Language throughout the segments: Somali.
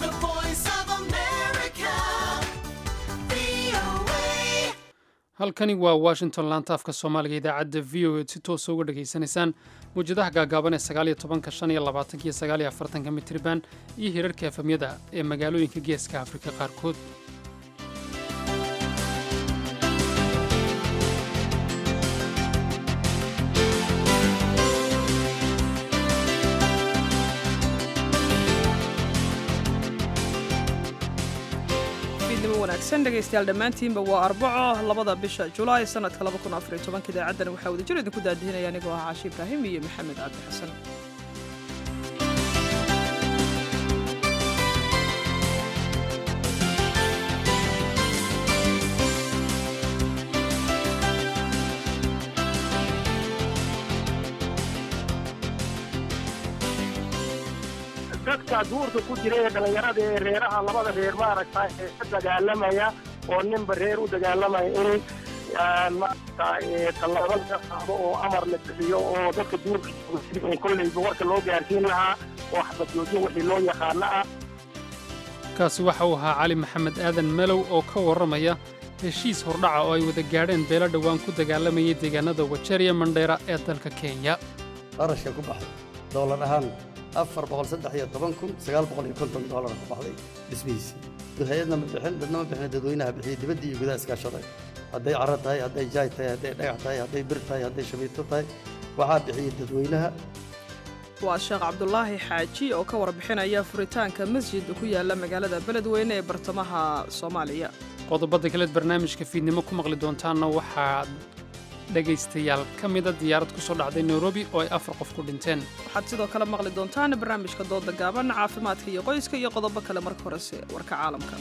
The voice of America. VOA. halkani waa washington laanta afka soomaaliga idaacadda v o e si toosa uga dhegaysanaysaan mawjadaha gaagaaban ee sagaaliyo tobanka shan iyo labaatanka iyo sagaaliyo afartanka mitriban iyo hirarka efamyada ee magaalooyinka geeska afrika qaarkood fiidnimo wanaagsan dhegaystayaal dhammaantiinba waa arbaco labada bisha julaay sanadka idaacaddan waxaa wadajir idinku daadihinaya anigoo ah caashi ibraahim iyo maxamed cabdi xasan dadka duurka ku jira ee dhallinyarada ee reeraha labada reer maaragta ee ka dagaalamaya oo ninba reer u dagaalamaya in maaragta tallaabo laga qaado oo amar la bixiyo oo dadka duurka jooga kolleyba warka loo gaarsiin lahaa oo xabadjoojin wixii loo yaqaano ah kaasi waxa uu ahaa cali maxamed aadan melow oo ka warramaya heshiis hordhaca oo ay wada gaadheen beelo dhowaan ku dagaalamayay deegaanada wajeeriya mandheera ee dalka kenya qarashka ku baxay doolar ahaan afar boqol saddex iyo toban kun sagaal boqol iyo konton doolar ku baxday dhismihiisii hay-adna ma bixin dadna ma bixin dadweynaha bixiyey dibadda iyo gudaha iskaashaday hadday caro tahay hadday jaay tahay hadday dhagax tahay hadday bir tahay hadday shabiito tahay waxaa bixiyey dadweynaha waa sheekh cabdulaahi xaaji oo ka warbixinaya furitaanka masjid ku yaala magaalada beledweyne ee bartamaha soomaaliya qodobada kaleed barnaamijka fiidnimo ku maqli doontaanna waxaa dhegaystayaal ka mida diyaarad ku soo dhacday nairobi oo ay afar qof ku dhinteen waxaad sidoo kale maqli doontaan barnaamijka dooda gaaban caafimaadka iyo qoyska iyo qodobo kale marka horese warka caalamka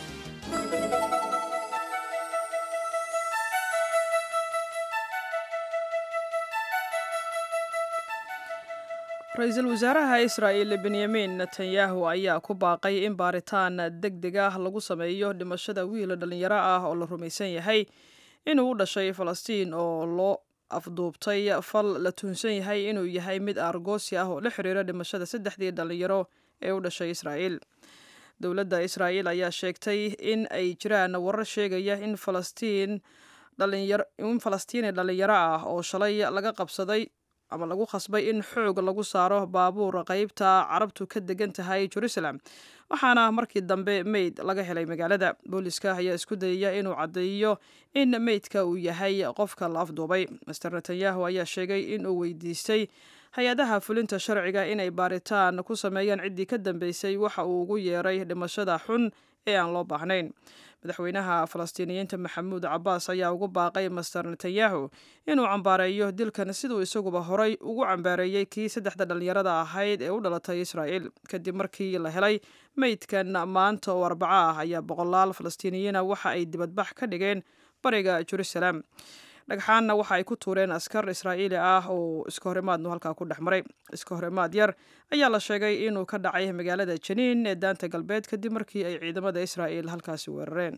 ra-iisul wasaaraha israa'il benyamin netanyahu ayaa ku baaqay in baaritaan deg deg ah lagu sameeyo dhimashada wiil dhallinyaro ah oo la rumaysan yahay inuu u dhashay falastiin oo loo afduubtay fal la tuunsan yahay inuu yahay mid aargoosi ah oo la xiriira dhimashada saddexdii dhallinyaro ee u dhashay israa'iil dowladda israa'iil ayaa sheegtay in ay jiraan warar sheegaya in falastiin in falastiini dhallinyaro ah oo shalay laga qabsaday ama lagu khasbay in xoog lagu saaro baabuur qaybta carabtu ka degan tahay jerusalem waxaana markii dambe meyd laga helay magaalada booliska ayaa isku dayaya inuu caddeeyo in meydka uu yahay qofka la afduubay master netanyahu ayaa sheegay inuu weydiistay hay-adaha fulinta sharciga inay baaritaan ku sameeyaan ciddii ka dambeysay waxa uu ugu yeeray dhimashada xun ee aan loo baahnayn madaxweynaha falastiiniyiinta maxamuud cabbaas ayaa ugu baaqay master netanyahu inuu cambaareeyo dilkan siduu isaguba horay ugu cambaareeyey kii saddexda dhallinyarada ahayd ee u dhalatay israa'iil kadib markii la helay meydkan maanta oo arbaco ah ayaa boqolaal falastiiniyiina waxa ay dibadbax ka dhigeen bariga jerusalem dhagxaanna waxa ay ku tuureen askar israa'iili ah oo iska horimaadnu halkaa ku dhex maray iska horimaad yar ayaa la sheegay inuu ka dhacay magaalada janiin ee daanta galbeed kadib markii ay ciidamada israa'iil halkaasi weerareen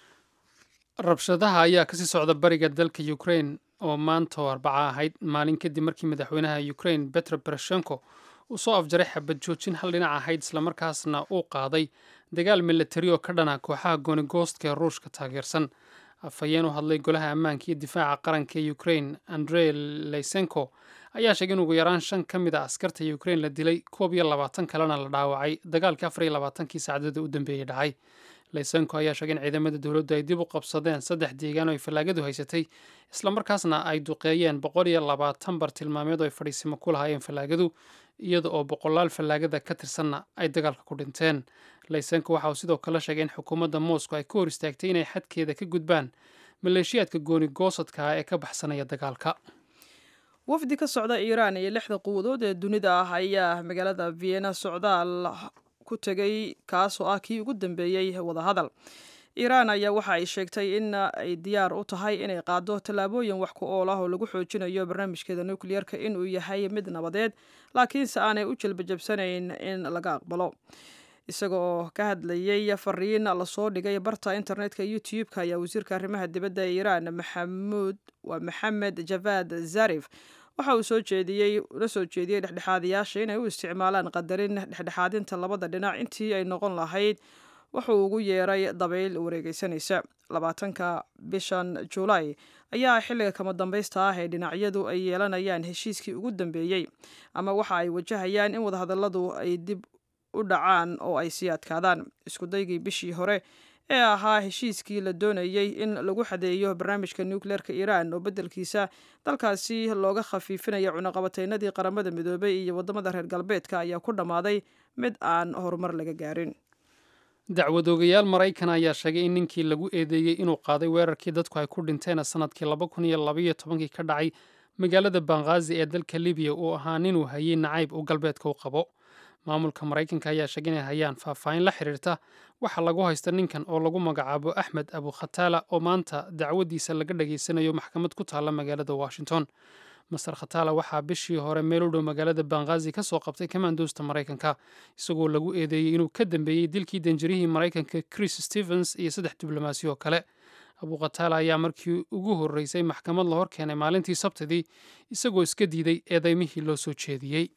rabshadaha ayaa kasii socda bariga dalka ukrain oo maanta oo arbaca ahayd maalin kadib markii madaxweynaha ukrain betro poroshenko uu soo afjaray xabad joojin hal dhinac ahayd islamarkaasna uu qaaday dagaal milatari oo ka dhana kooxaha goonigoostka ee ruushka taageersan afhayeen u hadlay golaha ammaanka iyo difaaca qaranka ee ukrain andrey lysenko ayaa sheegay in ugu yaraan shan ka mid a askarta ukrain la dilay koob iyo labaatan kalena la dhaawacay dagaalkii afar iyo labaatankii saacadooda u dambeeyey dhacay lysenko ayaa sheegay in ciidamada dowladdu ay dib u qabsadeen saddex deegaan oo ay fallaagadu haysatay islamarkaasna ay duqeeyeen boqol iyo labaatan bartilmaameed oo ay fadhiisimo ku lahaayeen fallaagadu iyada oo boqolaal fallaagada ka tirsanna ay dagaalka ku dhinteen laysenko waxa uu sidoo kale sheegay in xukuumadda moscow ay ka hor istaagtay inay xadkeeda ka gudbaan maleeshiyaadka gooni goosadka ah ee ka baxsanaya dagaalka wafdi ka socda iiraan iyo lixda quwadood ee dunida ah ayaa magaalada vienna socdaal ku tegay kaasoo ah kii ugu dambeeyey wadahadal iiraan ayaa waxa ay sheegtay in ay diyaar u tahay inay qaado tallaabooyin wax ku ool ah oo lagu xoojinayo barnaamijkeeda nukliyeerka inuu yahay mid nabadeed laakiinse aanay u jelbajabsanayn in laga aqbalo isaga oo ka hadlayey fariin lasoo dhigay barta internetka youtube-ka ayaa wasiirka arrimaha dibadda ee iiraan maxamuud waa maxamed javad zarif waxa uu soo jeediyey la soo jeediyey dhexdhexaadayaasha inay u isticmaalaan qadarin dhexdhexaadinta labada dhinac intii ay noqon lahayd wuxuu ugu yeeray dabayl wareegeysanaysa labaatanka bishan juulaay ayaa xilliga kama dambaysta ah ee dhinacyadu ay yeelanayaan heshiiskii ugu dambeeyey ama waxa ay wajahayaan in wadahadalladu ay dib u dhacaan oo ay sii adkaadaan iskudaygii bishii hore ee ahaa heshiiskii la doonayey in lagu xadeeyo barnaamijka nucleerka iiraan oo beddelkiisa dalkaasi looga khafiifinaya cunaqabateynadii qaramada midoobay iyo waddamada reer galbeedka ayaa ku dhammaaday mid aan horumar laga gaarin dacwadoogayaal maraykan ayaa sheegay in ninkii lagu eedeeyey inuu qaaday weerarkii dadku ay ku dhinteen sanadkii laba kun iyo labaiyo tobankii ka dhacay magaalada banghaazi ee dalka libiya uu ahaa ninuu hayay nacayb uu galbeedka u qabo maamulka maraykanka ayaa sheegay inay hayaan faahfaahin la xiriirta waxaa lagu haysta ninkan oo lagu magacaabo axmed abu khataala oo maanta dacwadiisa laga dhageysanayo maxkamad ku taalla magaalada washington master khataala waxaa bishii hore meel u dhow magaalada banghaazi ka soo qabtay kamandoosta maraykanka isagoo lagu eedeeyey inuu ka dambeeyey dilkii danjirihii maraykanka chris stevens iyo saddex diblomaasi oo kale abu khataala ayaa markii ugu horreysay maxkamad la hor keenay maalintii sabtidii isagoo iska diiday eedeymihii loo soo jeediyey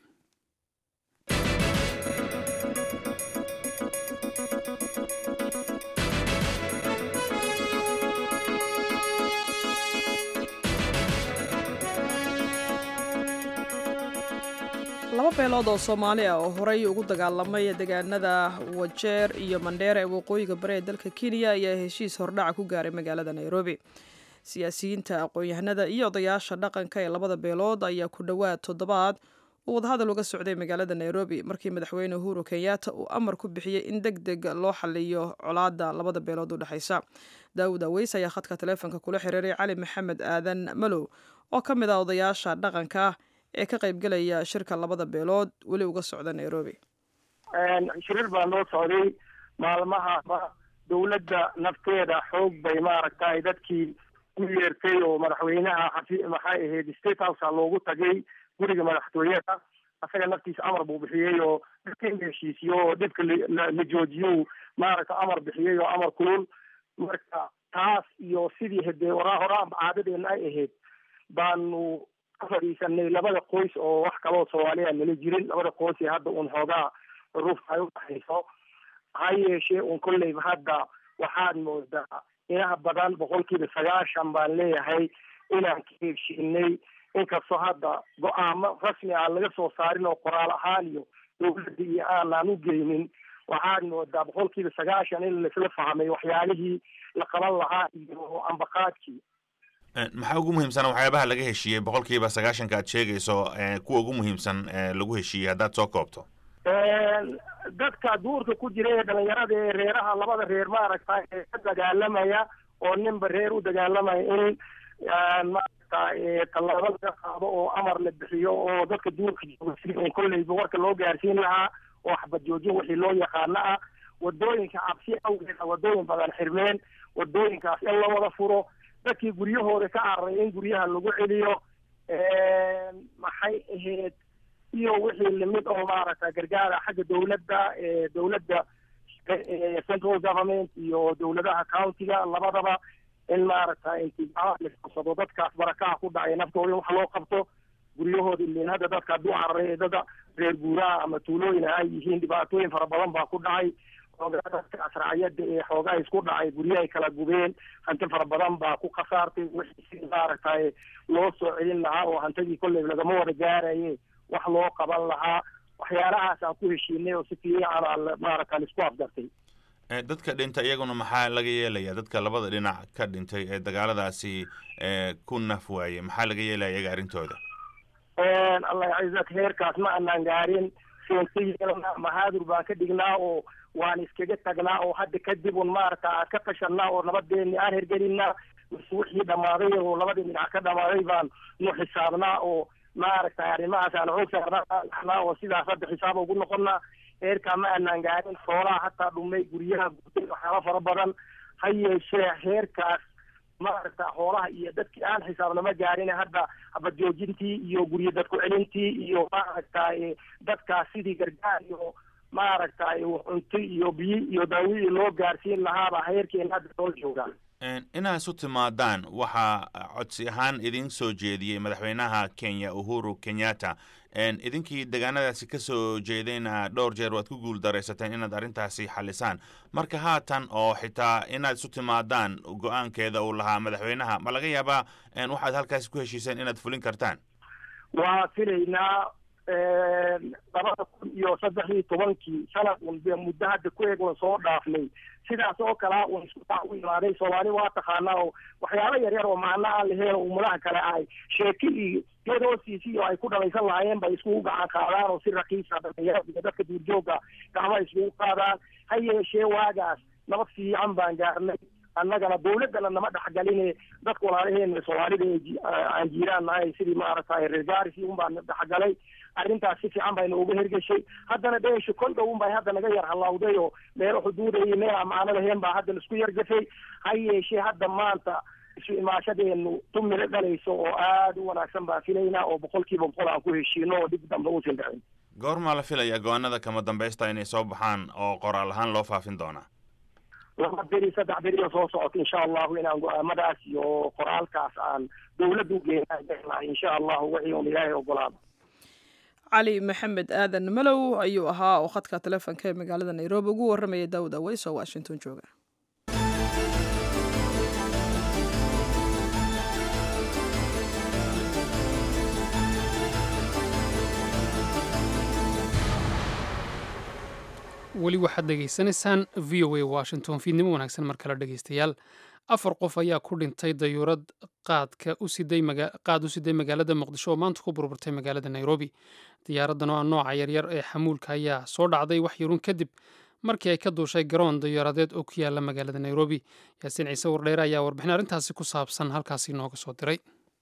laba beelood oo soomaali ah oo horey ugu dagaalamay deegaanada wajeer iyo mandheera ee waqooyiga bari ee dalka kenya ayaa heshiis hordhaca ku gaaray magaalada nairobi siyaasiyiinta aqoon-yahanada iyo odayaasha dhaqanka ee labada beelood ayaa ku dhowaad toddobaad uu wadahadal uga socday magaalada nairobi markii madaxweyne uhuru kenyatta uu amar ku bixiyey in deg deg loo xaliyo colaada labada beelood u dhexaysa daawud aweys ayaa khadka taleefonka kula xiriiray cali maxamed aadan malow oo ka mid ah odayaasha dhaqanka ee ka qaybgelaya shirka labada beelood weli uga socda nairobi shirir baa noo socday maalmahaba dawladda nafteeda xoog bay maaragtay dadkii u yeertay oo madaxweynaha xafi maxay ahayd state housea loogu tagay guriga madaxtooyada asaga naftiisa amar buu bixiyey oo dhibka in la heshiisiyo oo dhibka la joojiyo maaragta amar bixiyey oo amar kulul marka taas iyo sidii hadee waraa horaanba caadadeena ay ahayd baanu fadhiisanay labada qoys oo wax kaloo soomaaliya nala jirin labada qoys ee hadda un xoogaa ruufta ay udhaxayso ha yeeshee un kolleyba hadda waxaad moodaa inaha badan boqolkiiba sagaashan baan leeyahay inaan ka heshiinay inkastoo hadda go-aamo rasmi aan laga soo saarin oo qoraal ahaan iyo dawladda iyo aanaan u geynin waxaad moodaa boqolkiiba sagaashan in laisla fahmay waxyaalihii la qaban lahaa iyo ambaqaadkii maxaa ugu muhiimsan waxyaabaha laga heshiiyey boqolkiiba sagaashanka aad sheegayso kuwa ugu muhiimsan lagu heshiiyey haddaad soo koobto dadka duurka ku jira ee dhalinyarada ee reeraha labada reer maaragta ee ka dagaalamaya oo ninba reer u dagaalamaya in maaragta tallaabo laga qaado oo amar la bixiyo oo dadka duurka jooga sidii un kolleyba warka loo gaarsiin lahaa oo waxbad joojin wixii loo yaqaano ah wadooyinka cabsi awgeeda wadooyin badan xirmeen wadooyinkaas in la wada furo dadkii guryahooda ka cararay in guryaha lagu celiyo maxay ahayd iyo wixii limid oo maaragta gargaara xagga dawladda dawladda central government iyo dawladaha countiga labadaba in maaragta intibaa lasado dadkaas barakaha ku dhacay naftooda in wax loo qabto guryahooda ilin hadda dadka hadduu cararay dada reer guuraha ama tuulooyin ay yihiin dhibaatooyin fara badan baa ku dhacay xoogaa dadka asracyada ee xoogaa isku dhacay guryahay kala gubeen hanti fara badan baa ku khasaartay wixii si maaragtay loo soo celin lahaa oo hantidii kolley lagama wada gaaraye wax loo qaban lahaa waxyaalahaas aan ku heshiinay oo si fiican aa maaragta laisku afgartay dadka dhintay iyaguna maxaa laga yeelaya dadka labada dhinac ka dhintay ee dagaaladaasi ku naf waayey maxaa laga yeelaya iyaga arrintooda allah yacizak heerkaas ma anaan gaarin seentayelna mahaadur baan ka dhignaa oo waan iskaga tagnaa oo hadda kadib un maaragta aan ka tashanaa oo nabadeeni aan hergelinaa mise wixii dhammaaday oo labadii dhinac ka dhammaaday baan nu xisaabnaa oo maaragtay arrimahaas aan xoog saarnaa oo sidaas hadda xisaab ugu noqonnaa heerkaa ma aanaan gaarin xoolaha hataa dhumay guryaha gurtay waxyaaba fara badan ha yeeshee heerkaas maaragta xoolaha iyo dadkii aan xisaabnama gaarin hadda habadjoojintii iyo guryo dadku celintii iyo maaragta dadkaas sidii gargaar iyo maaragtay cunto iyo biyo iyo daawidii loo gaarsiin lahaaba heerkeena hadda soo joogaan inaad isu timaadaan waxaa codsi ahaan idin soo jeediyey madaxweynaha kenya uhuru kenyatta idinkii deegaanadaasi ka soo jeedayna dhowr jeer waad ku guul daraysateen inaad arrintaasi xalisaan marka haatan oo xitaa inaad isu timaadaan go-aankeeda uu lahaa madaxweynaha ma laga yaabaa waxaad halkaasi ku heshiiseen inaad fulin kartaan waa filaynaa labada kun iyo saddex iyo tobankii sanad un be muddo hadda ku eeg un soo dhaafnay sidaas oo kalea un isku taa u imaaday soomaali waa taqaanaa oo waxyaaba yar yar oo macno aan laheen oo umadaha kale ahay sheeki iyo geed hoostiisii oo ay ku dhamaysan lahaayeen bay iskugu gacan qaadaan oo si rakiisa dhalinyarada iyo dadka duurjooga gacmaha iskugu qaadaan ha yeeshee waagaas nabad fiican baan gaarnay annagana dawladdana nama dhexgaline dadka walaalaheena soomaalida aan jiiraan nahay sidii maaragtay reer gaarisi un baan dhexgalay arrintaas si fiican bayna uga hergeshay haddana dheesha kol dhow un bay hadda naga yar hallawday oo meelo xuduuda iyo meel aan macno lahayn baa hadda laisku yargafay ha yeeshee hadda maanta isu imaashadeenu tumilo dhalayso oo aada u wanaagsan baan filaynaa oo boqol kiiba boqol aan ku heshiino oo dhib dambe uusan dhicin goormaa la filayaa go-aanada kama dambaysta inay soo baxaan oo qoraal ahaan loo faafin doonaa laba beri saddex beri oo soo socota insha allahu inaan go-aamadaas iyo qoraalkaas aan dawladda u geenaa insha allahu wixii un ilaahay ogolaado cali maxamed aadan malow ayuu ahaa oo khadka telefoonka ee magaalada nairobi ugu warramaya daawud aweys oo washington jooga weli waxaad dhegaysanaysaan v o a washington fiidnimo wanaagsan mar kale dhegaystayaal afar qof ayaa ku dhintay dayuurad qaadka qaad u siday magaalada muqdisho oo maanta ku burburtay magaalada nairobi diyaaraddan oo ah nooca yaryar ee xamuulka ayaa soo dhacday wax yarun kadib markii ay ka duushay garoon dayaaradeed oo ku yaala magaalada nairobi yaasiin ciise wardheere ayaa warbixin arrintaasi ku saabsan halkaasi nooga soo diray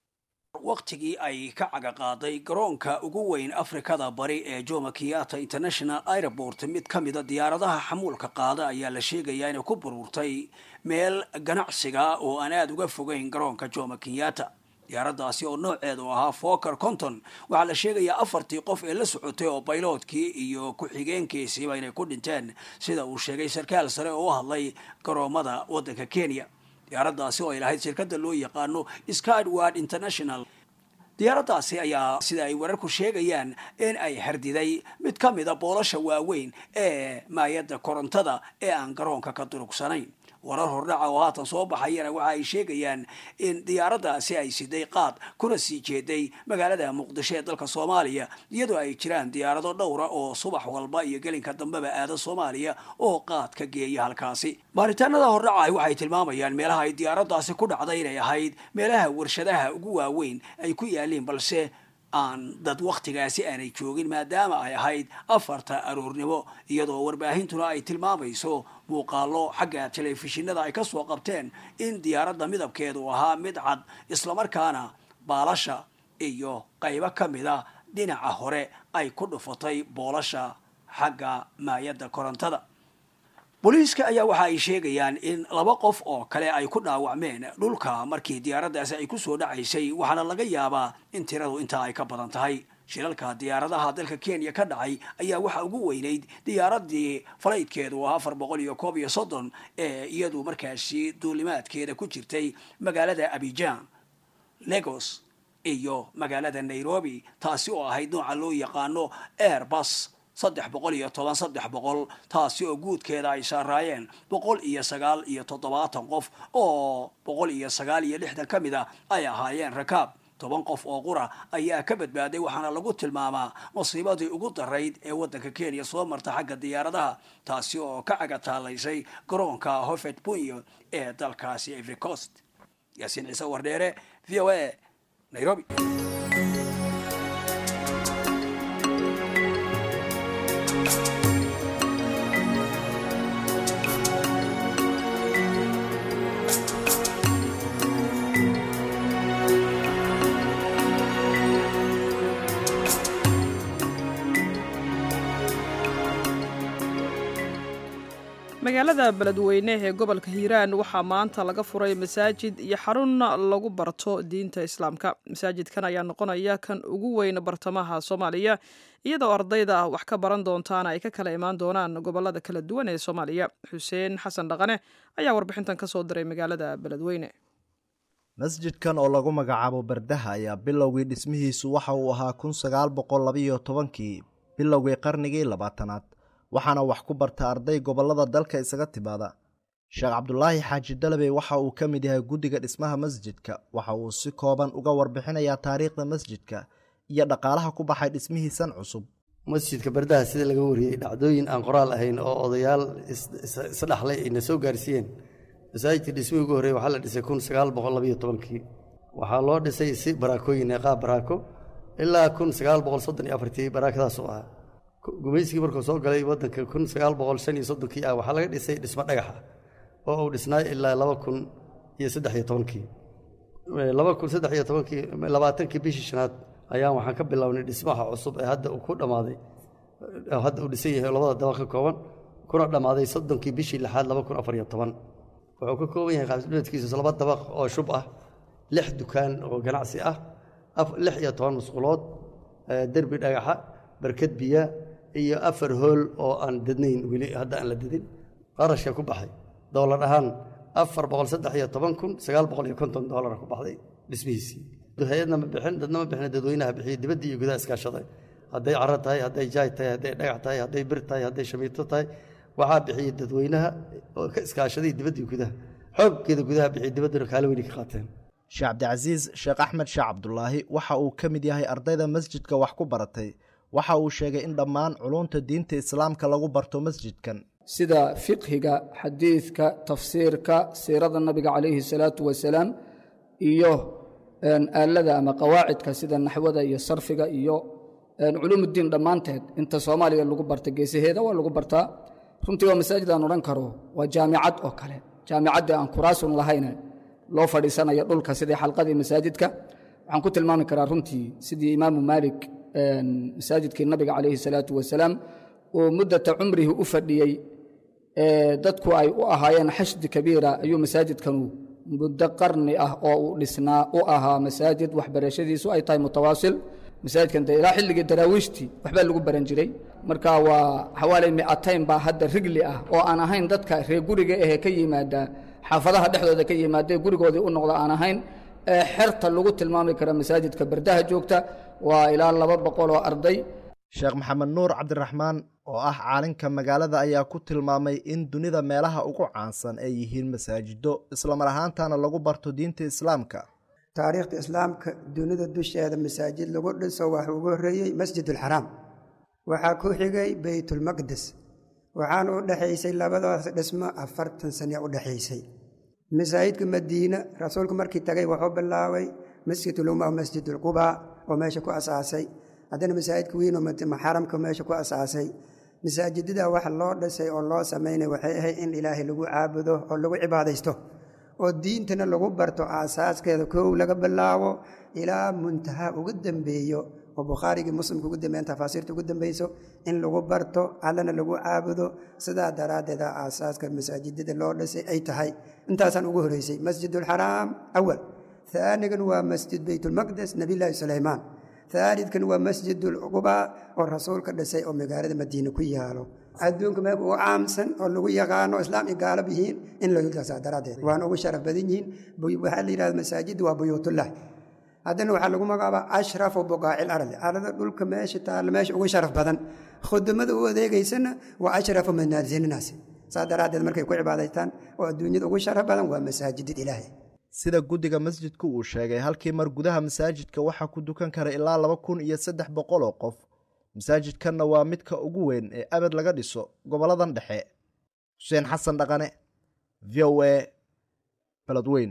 wakhtigii ay ka caga qaaday garoonka ugu weyn afrikada bari ee jomo kenyatta international airport mid ka mida diyaaradaha xamuulka qaada ayaa la sheegayaa inay ku burburtay meel ganacsiga oo aan aada uga fogeyn garoonka jomo kenyatta diyaaraddaasi oo nooceedu ahaa foker conton waxaa la sheegayaa afartii qof ee la socotay oo bayloodkii iyo ku-xigeenkiisiiba inay ku dhinteen sida uu sheegay sarkaal sare oo u hadlay garoomada waddanka kenya diyaaraddaasi oo ay lahayd shirkadda loo yaqaano skyward international diyaaraddaasi ayaa sida ay wararku sheegayaan in ay hardiday mid ka mida boolasha waaweyn ee maayadda korontada ee aan garoonka ka durugsanayn warar hordhaca oo haatan soo baxayana waxa ay sheegayaan in diyaaraddaasi ay siday qaad kuna sii jeeday magaalada muqdisho ee dalka soomaaliya iyadoo ay jiraan diyaarado dhowra oo subax walba iyo gelinka dambeba aada soomaaliya oo qaad ka geeya halkaasi baaritaanada hordhaca waxay tilmaamayaan meelaha ay diyaaraddaasi ku dhacday inay ahayd meelaha warshadaha ugu waaweyn ay ku yaaliin balse aan dad wakhtigaasi aanay joogin maadaama ay ahayd afarta aroornimo iyadoo warbaahintuna ay tilmaamayso muuqaalo xagga telefishinada ay ka soo qabteen in diyaaradda midabkeedu ahaa mid cad islamarkaana baalasha iyo qaybo ka mida dhinaca hore ay ku dhufatay boolasha xagga maayadda korontada booliiska ayaa waxa ay sheegayaan in laba qof oo kale ay ku dhaawacmeen dhulka markii diyaaraddaasi ay ku soo dhacaysay waxaana laga yaabaa in tiradu intaa ay ka badan tahay shilalka diyaaradaha dalka kenya ka dhacay ayaa waxaa ugu weynayd diyaaradii falaydkeedu ah afar boqol iyo koob iyo soddon ee iyadu markaasi duulimaadkeeda ku jirtay magaalada abijan lagos iyo magaalada nairobi taasi oo ahayd nooca loo yaqaano airbus saddex boqol iyo toban saddex boqol taasi oo guudkeeda ay saaraayeen boqol iyo sagaal iyo toddobaatan qof oo boqol iyo sagaal iyo lixdan ka mid a ay ahaayeen rakaab toban qof oo qura ayaa ka badbaaday waxaana lagu tilmaamaa masiibadii ugu darayd ee waddanka kenya soo marta xagga diyaaradaha taasi oo ka cagataalaysay garoonka hofet bunyo ee dalkaasi ivory coast yaasiin ciise wardheere v o a nairobi magaalada beledweyne ee gobolka hiiraan waxaa maanta laga furay masaajid iyo xarun lagu barto diinta islaamka masaajidkan ayaa noqonaya kan ugu weyn bartamaha soomaaliya iyadoo ardayda wax ka baran doontaana ay ka kala imaan doonaan gobolada kala duwan ee soomaaliya xuseen xasan dhaqane ayaa warbixintan ka soo diray magaalada beledweyne masjidkan oo lagu magacaabo bardaha ayaa bilowgii dhismihiisu waxa uu ahaa kun sagaal boqol labayo tobankii bilowgii qarnigii labaatanaad waxaana wax ku barta arday gobollada dalka isaga timaada sheekh cabdulaahi xaaji dalabey waxa uu ka mid yahay guddiga dhismaha masjidka waxa uu si kooban uga warbixinayaa taariikhda masjidka iyo dhaqaalaha ku baxay dhismihiisan cusub masjidka bardaha sida laga wariyey dhacdooyin aan qoraal ahayn oo odayaal isdhaxlay ayna soo gaarsiiyeen masaajidka dhismihii ugu horreeye waxaa la dhisay kun sagaal boqol labayo tobankii waxaa loo dhisay si baraakooyin ee qaab baraako ilaa kun sagaal boqol soddon iyo afartii baraakadaasuu ahaa gumaysigii markuu soo galay waddanka kun sagaal boqol shan iyo soddonkii ah waxaa laga dhisay dhismo dhagaxa oo uu dhisnaay ilaa laba kun iyo saddex iyo tobankii laba kun saddex iyo tobankii labaatankii bishii shanaad ayaan waxaan ka bilownay dhismaha cusub ee hadda uu ku dhammaaday hadda uu dhisan yahay oo labada dabaq ka kooban kuna dhammaaday soddonkii bishii lixaad laba kun afar iyo toban wuxuu ka kooban yahay qaabdhibeedkiisu laba dabaq oo shub ah lix dukaan oo ganacsi ah lix iyo toban musqulood derbi dhagaxa barkad biya iyo afar hool oo aan dadnayn weli hadda aan la dadin qarashka ku baxay doolar ahaan afar boqol saddex iyo toban kun sagaal boqol iyo konton doolara ku baxday dhismihiisii hay-adna ma bixin dadna ma bixin dadweynaha bixiyey dibaddii iyo gudaha iskaashaday hadday caro tahay hadday jaay tahay hadday dhagax tahay hadday bir tahay hadday shamiito tahay waxaa bixiyey dadweynaha oo ka iskaashaday dibaddii gudaha xooggeeda gudaha bixiyey dibadduna kaala weyni ka qaateen sheekh cabdicasiis sheekh axmed sheekh cabdulaahi waxa uu ka mid yahay ardayda masjidka wax ku baratay waxa uu sheegay in dhammaan culunta diinta islaamka lagu barto masjidkan sida fiqhiga xadiidka tafsiirka siirada nabiga calayhi salaatu wasalaam iyo aalada ama qawaacidka sida naxwada iyo sarfiga iyo culuumuddiin dhammaanteed inta soomaaliya lagu barta geesaheeda waa lagu bartaa runtii waa masaajid aan odhan karo waa jaamicad oo kale jaamicaddii aan kuraasun lahayne loo fadhiisanayo dhulka sidii xalqadii masaajidka waxaan ku tilmaami karaa runtii sidii imaamu maalik masaajidkii nabiga calayhi salaatu wasalaam uu muddata cumrihi u fadhiyey dadku ay u ahaayeen xashdi kabiira ayuu masaajidkanu muddo qarni ah oo uu dhisnaa u ahaa masaajid waxbarashadiisu ay tahay mutawaasil masaajidkan de ilaa xilligii daraawiishtii waxbaa lagu baran jiray marka waa xawaaley mi'atayn baa hadda rigli ah oo aan ahayn dadka reer guriga ahee ka yimaada xaafadaha dhexdooda ka yimaadae gurigoodii u noqda aan ahayn ee xerta lagu tilmaami kara masaajidka bardaha joogta waa ilaa laba boqol oo arday sheekh maxamed nuur cabdiraxmaan oo ah caalinka magaalada ayaa ku tilmaamay in dunida meelaha ugu caansan ay yihiin masaajido islamar ahaantana lagu barto diinta islaamka taariikhda islaamka dunida dusheeda masaajid lagu dhiso waxa ugu horreeyey masjidulxaraam waxaa ku xigay beytulmaqdes waxaana u dhexaysay labadaas dhismo afartan sane u dhexaysay masaajidka madiine rasuulku markii tagay wuxuu bilaabay masjiduluma masjidulqubaa oo meesha ku asaasay haddana masaajidka weynoo xaramka meesha ku asaasay masaajidada waxa loo dhisay oo loo samaynay waxay ahayd in ilaahay lagu caabudo oo lagu cibaadaysto oo diintana lagu barto aasaaskeeda kow laga bilaabo ilaa muntahaa ugu dambeeyo oo bukhaarigii muslimka ugu dambeeyan tafaasiirta ugu dambeyso in lagu barto allana lagu caabudo sidaa daraaddeeda aasaaska masaajidada loo dhisay ay tahay intaasaan ugu horeysay masjidulxaraam awal haanigan waa masjid beytulmaqdes nebillaahi sulaymaan aalidkan waa masjidulqubaa oo rasuulka dhisay oo magaalada madiine ku yaalo adduunka meel ugu caamsan oo lagu yaqaano islaam iyo gaalab yihiin in laasa daraaddeed waana ugu sharaf badan yihiin waxaa la yidhahda masaajidda waa buyuutullah haddana waxaa lagu magacaabaa ashrafu buqaacil ardi arada dhulka meesha taalla meesha ugu sharaf badan khudamada u adeegaysana waa ashrafu manaasilinaasi saa daraaddeed markay ku cibaadaystaan oo adduunyada ugu sharaf badan waa masaajidid ilaahay sida guddiga masjidku uu sheegay halkii mar gudaha masaajidka waxaa ku dukan kara ilaa laba kun iyo saddex boqol oo qof masaajidkanna waa midka ugu weyn ee abad laga dhiso goboladan dhexe xuseen xasan dhaqane v o a baladweyn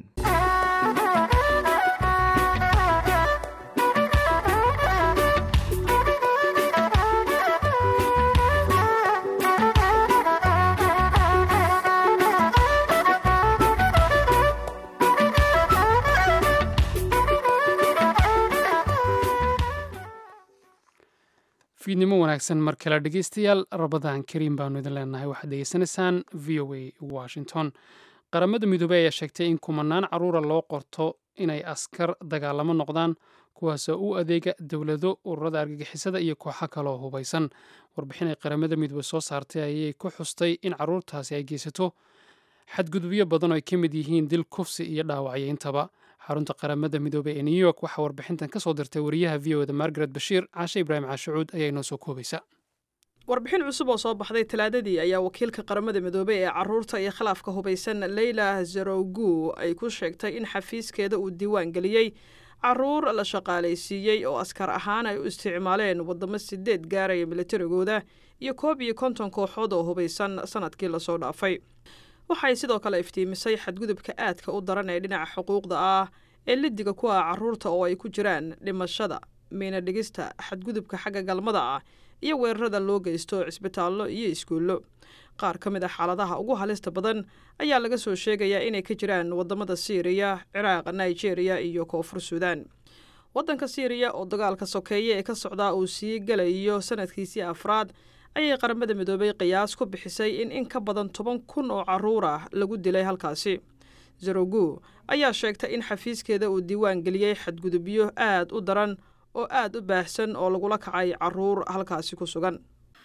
fiidnimo wanaagsan mar kale dhegeystayaal rabadaan kariim baanu idin leenahay waxaad degeysanaysaan v o a washington qaramada midoobey ayaa sheegtay in kumanaan caruura loo qorto inay askar dagaalamo noqdaan kuwaasoo u adeega dowlado ururada argagixisada iyo kooxo kaloo hubaysan warbixin ay qaramada midoobe soo saartay ayay ku xustay in caruurtaasi ay geysato xadgudubyo badan oo ay ka mid yihiin dil kufsi iyo dhaawacyo intaba xarunta qaramada midoobey ee new york waxaa warbixintan ka soo dirtay wariyaha v o da margaret bashiir caashe ibraahim caashucuud ayaa inoo soo koobaysa warbixin cusub oo soo baxday talaadadii ayaa wakiilka qaramada midoobey ee caruurta iyo khilaafka hubaysan leyla zerogu ay ku sheegtay in xafiiskeeda uu diiwaan geliyey caruur la shaqaalaysiiyey oo askar ahaan ay u isticmaaleen wadamo sideed gaaraya militarigooda iyo koob iyo konton kooxood oo hubaysan sanadkii lasoo dhaafay waxay sidoo kale iftiimisay xadgudubka aadka u daran ee dhinaca xuquuqda ah ee lidiga ku ah caruurta oo ay ku jiraan dhimashada miina dhigista xadgudubka xagga galmada ah iyo weerarada loo geysto cisbitaallo iyo iskuullo qaar ka mid a xaaladaha ugu halista badan ayaa laga soo sheegayaa inay ka jiraan wadamada siiriya ciraaq nigeria iyo koonfur suudaan waddanka siiriya oo dagaalka sokeeye ee ka socdaa uu sii galayo sanadkiisii afraad ayay qaramada midoobay qiyaas ku bixisay in in ka badan toban kun oo caruur ah lagu dilay halkaasi zerogu ayaa sheegtay in xafiiskeeda uu diiwaan geliyey xadgudubyo aad u daran oo aad u baahsan oo lagula kacay caruur halkaasi ku sugan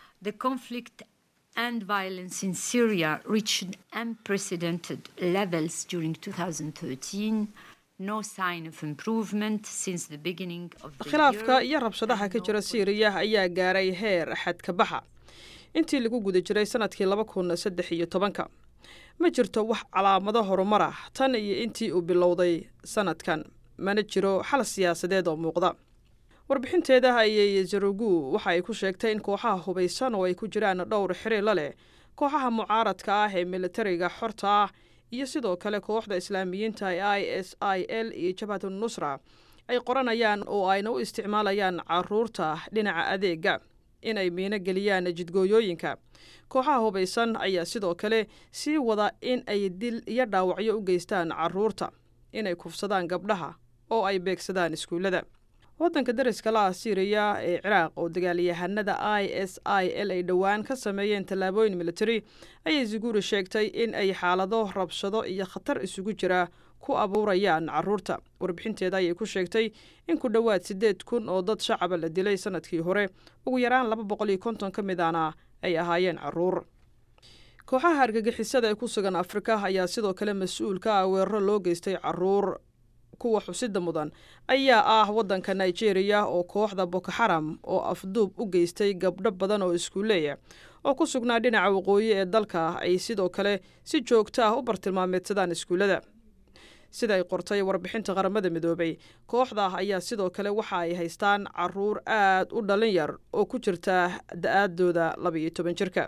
and violence in Syria reached unprecedented levels during 2013. No sign of improvement since the beginning of the khilaafka iyo rabshadaha ka jira siiriya ayaa gaaray heer xadka baxa intii lagu guda jiray sanadkii laba kun saddex iyo tobanka ma jirto wax calaamado horumar ah tan iyo intii uu bilowday sanadkan mana jiro xal siyaasadeed oo muuqda warbixinteeda ayay zarugu waxa ay ku sheegtay in kooxaha hubaysan oo ay ku jiraan dhowr xiriirla leh kooxaha mucaaradka ah ee militariga xorta ah iyo sidoo kale kooxda islaamiyiinta ee i s i l iyo jabhatu nusra ay qoranayaan oo ayna u isticmaalayaan caruurta dhinaca adeega in ay miino geliyaan jidgooyooyinka kooxaha hubaysan ayaa sidoo kale sii wada in ay dil iyo dhaawacyo u geystaan caruurta inay kufsadaan gabdhaha oo ay beegsadaan iskuullada waddanka dariska la ah siiriya ee ciraaq oo dagaalyahanada i s i l ay dhowaan ka sameeyeen tallaabooyin military ayay zuguri sheegtay in ay xaalado rabshado iyo khatar isugu jira ku abuurayaan caruurta warbixinteeda ayay ku sheegtay in ku dhowaad siddeed kun oo dad shacaba la dilay sanadkii hore ugu yaraan laba boqol iyo konton ka mid ana ay ahaayeen caruur kooxaha argagixisada ee ku sugan afrika ayaa sidoo kale mas-uul ka ah weeraro loo geystay caruur kuwa xusida mudan ayaa ah waddanka nigeria oo kooxda boko xaram oo afduub u geystay gabdho badan oo iskuuleeya oo ku sugnaa dhinaca waqooyi ee dalka ay sidoo kale si joogto ah u bartilmaameedsadaan iskuullada sida ay qortay warbixinta qaramada midoobay kooxda ayaa sidoo kale waxa ay haystaan caruur aad u dhalin yar oo ku jirta da-aadooda labaiyo toban jirka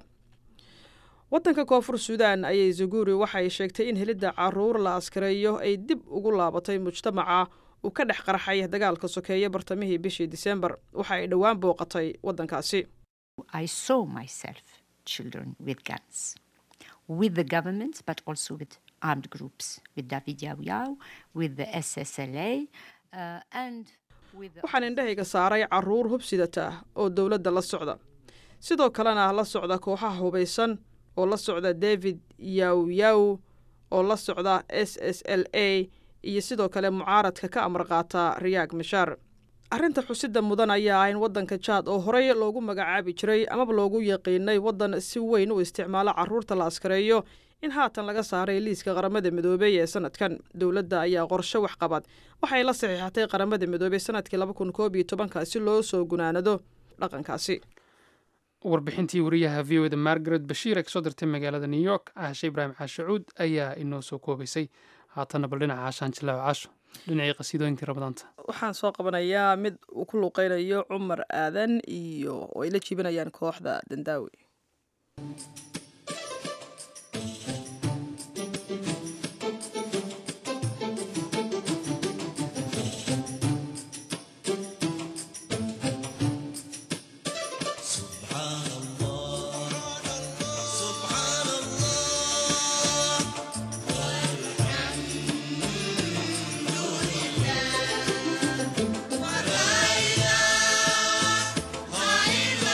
waddanka koonfur suudaan ayay zuguri waxay sheegtay in helidda caruur la askareeyo ay dib ugu laabatay mujtamaca uu ka dhex qarxay dagaalka sokeeye bartamihii bishii disembar waxa ay dhowaan booqatay waddankaasi I saw myself children with guns, with the government, but also with armed groups, with David Yao Yao, with the SSLA, uh, and with the waxaan indhahayga saaray caruur hubsidata oo dowladda la socda sidoo kalena la socda kooxaha hubaysan oo la socda david yaw yaw oo la socda s s l a iyo sidoo kale mucaaradka ka amar qaata riyaag mishaar arrinta xusida mudan ayaa ah in waddanka jaad oo horey loogu magacaabi jiray amaba loogu yaqiinay waddan si weyn u isticmaalo caruurta la askareeyo in haatan laga saaray liiska qaramada midoobey ee sanadkan dowladda ayaa qorshe waxqabad waxay la saxiixatay qaramada midoobey sanadkii laba kun koob iyo tobanka si loo soo gunaanado dhaqankaasi warbixintii wariyaha v o da margaret bashiir ee kasoo dirtay magaalada new york caashe ibraahim caashacuud ayaa inoo soo koobaysay haatanna bal dhinaca caashaan jilaaw caasho dhinacii qasiidooyinkii ramadaanta waxaan soo qabanayaa mid uu ku luuqeynayo cumar aadan iyo oo ay la jiibinayaan kooxda dandaawi Subhanallah,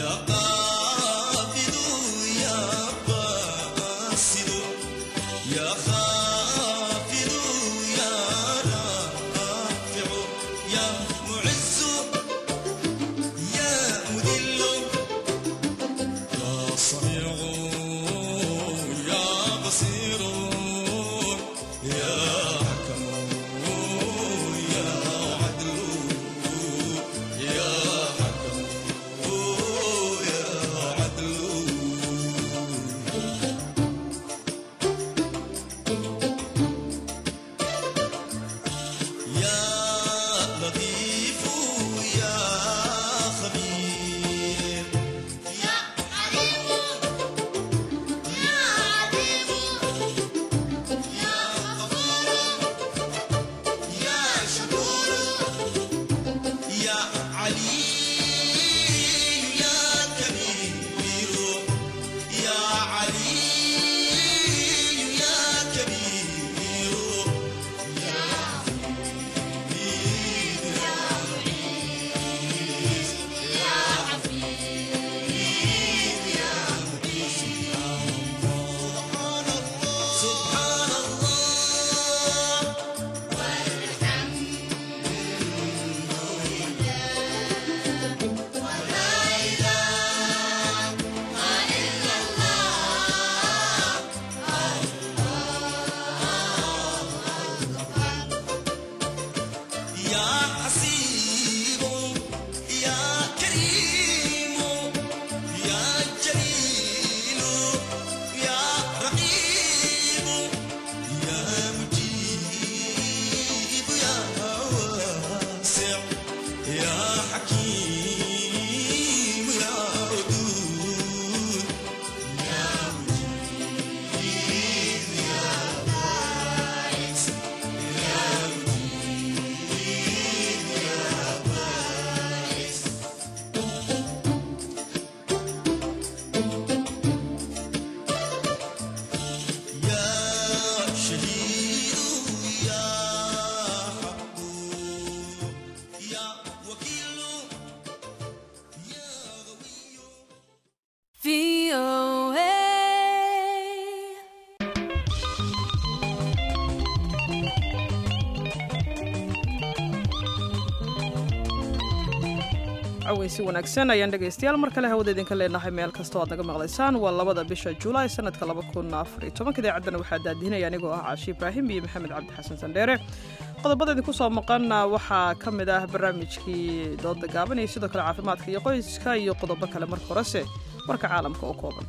caweysi wanaagsan ayaan dhegaystayaal mar kale hawada idinka leenahay meel kastoo aad naga maqlaysaan waa labada bisha julaay sanadka idaacaddan waxaa daadihinaya anigoo ah caashi ibraahim iyo maxamed cabdi xasan sandheere qodobada idinku soo maqan waxaa ka mid ah barnaamijkii dooda gaaban iyo sidoo kale caafimaadka iyo qoyska iyo qodobo kale marka horese warka caalamka oo kooban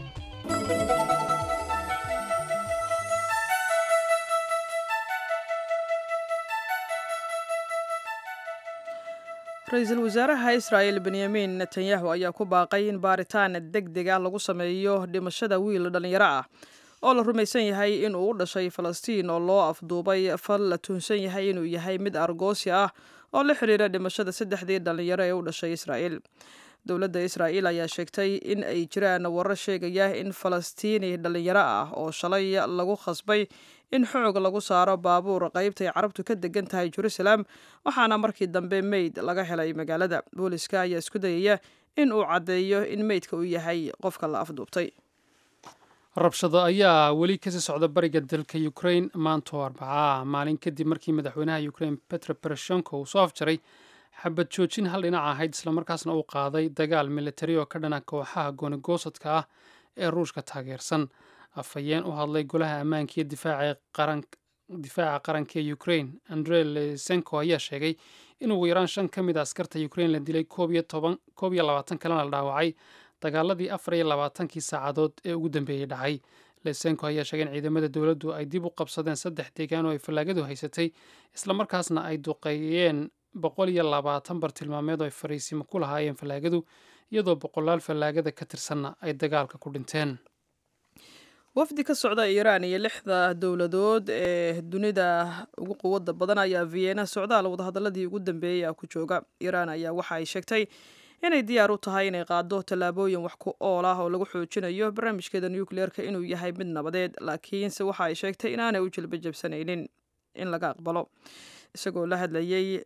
ra-iisul wasaaraha israa'el benyamin netanyahu ayaa ku baaqay in baaritaan deg deg ah lagu sameeyo dhimashada wiil dhallinyaro ah oo la rumaysan yahay inuu u dhashay falastiin oo loo afduubay fal la tuhunsan yahay inuu yahay mid argoosi ah oo la xiriira dhimashada saddexdii dhallinyaro ee u dhashay israa'el dowladda israa'il ayaa sheegtay in ay jiraan warar sheegaya in falastiini dhallinyaro ah oo shalay lagu khasbay in xoog lagu saaro baabuur qaybtay carabtu ka degan tahay jerusalem waxaana markii dambe meyd laga helay magaalada booliska ayaa isku dayaya in uu caddeeyo in meydka uu yahay qofka la afduubtay rabshado ayaa weli kasii socda bariga dalka ukrain maantoo arbacaa maalin kadib markii madaxweynaha ukrain petro poroshenko uu soo afjaray xabad joojin hal dhinac ahayd islamarkaasna uu qaaday dagaal militari oo ka dhana kooxaha goonigoosadka ah ee ruushka taageersan afhayeen u hadlay golaha ammaanka iyo difaaca qaranka ee ukrain andre lesenko ayaa sheegay in ugu yaraan shan ka mid a askarta ukrain la dilay koob iyo labaatan kalena la dhaawacay dagaaladii afar iyo labaatankii saacadood ee ugu dambeeyey dhacay lesenko ayaa sheegay in ciidamada dowladdu ay dib u qabsadeen saddex deegaan oo ay fallaagadu haysatay islamarkaasna ay duqeeyeen boqol iyo labaatan bartilmaameed oo ay fariisimo ku lahaayeen fallaagadu iyadoo boqolaal fallaagada ka tirsanna ay dagaalka ku dhinteen wafdi ka socda iiraan iyo lixda dowladood ee dunida ugu quwada badan ayaa vienna socdaal wadahadaladii ugu dambeeyey ah ku jooga iiraan ayaa waxa ay sheegtay inay diyaar u tahay inay qaado tallaabooyin wax ku ool ah oo lagu xoojinayo barnaamijkeeda nukleerka inuu yahay mid nabadeed laakiinse waxa ay sheegtay inaanay u jilbajabsanaynin in laga aqbalo isagoo la hadlayey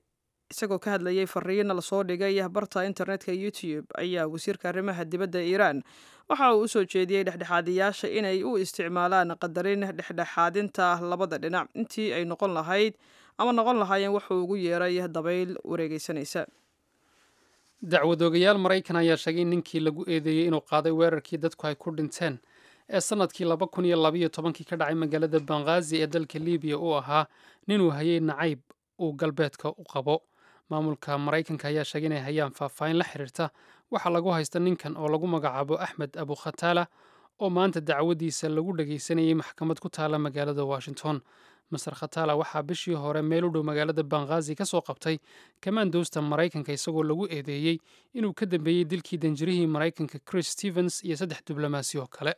isagoo ka hadlayay fariin lasoo dhigay barta internetka youtube ayaa wasiirka arrimaha dibadda iiraan waxa uu usoo jeediyey dhexdhexaadiyaasha inay u isticmaalaan qadarin dhexdhexaadinta labada dhinac intii ay noqon lahayd ama noqon lahaayeen wuxuu ugu yeeray dabayl wareegeysanaysa dacwadoogayaal maraykan ayaa sheegay in ninkii lagu eedeeyey inuu qaaday weerarkii dadku ay ku dhinteen ee sanadkii laba kun iyo labaiyo tobankii ka dhacay magaalada banghaazi ee dalka libiya uu ahaa ninuu hayay nacayb uu galbeedka u qabo maamulka maraykanka ayaa sheegay inay hayaan faahfaahin la xiriirta waxaa lagu haysta ninkan oo lagu magacaabo axmed abu khataala oo maanta dacwadiisa lagu dhagaysanayay maxkamad ku taala magaalada washington master khataala waxaa bishii hore meel u dhow magaalada banghaazi ka soo qabtay kamaandoosta maraykanka isagoo lagu eedeeyey inuu ka dambeeyey dilkii danjirihii maraykanka chris stevens iyo saddex diblomaasi oo kale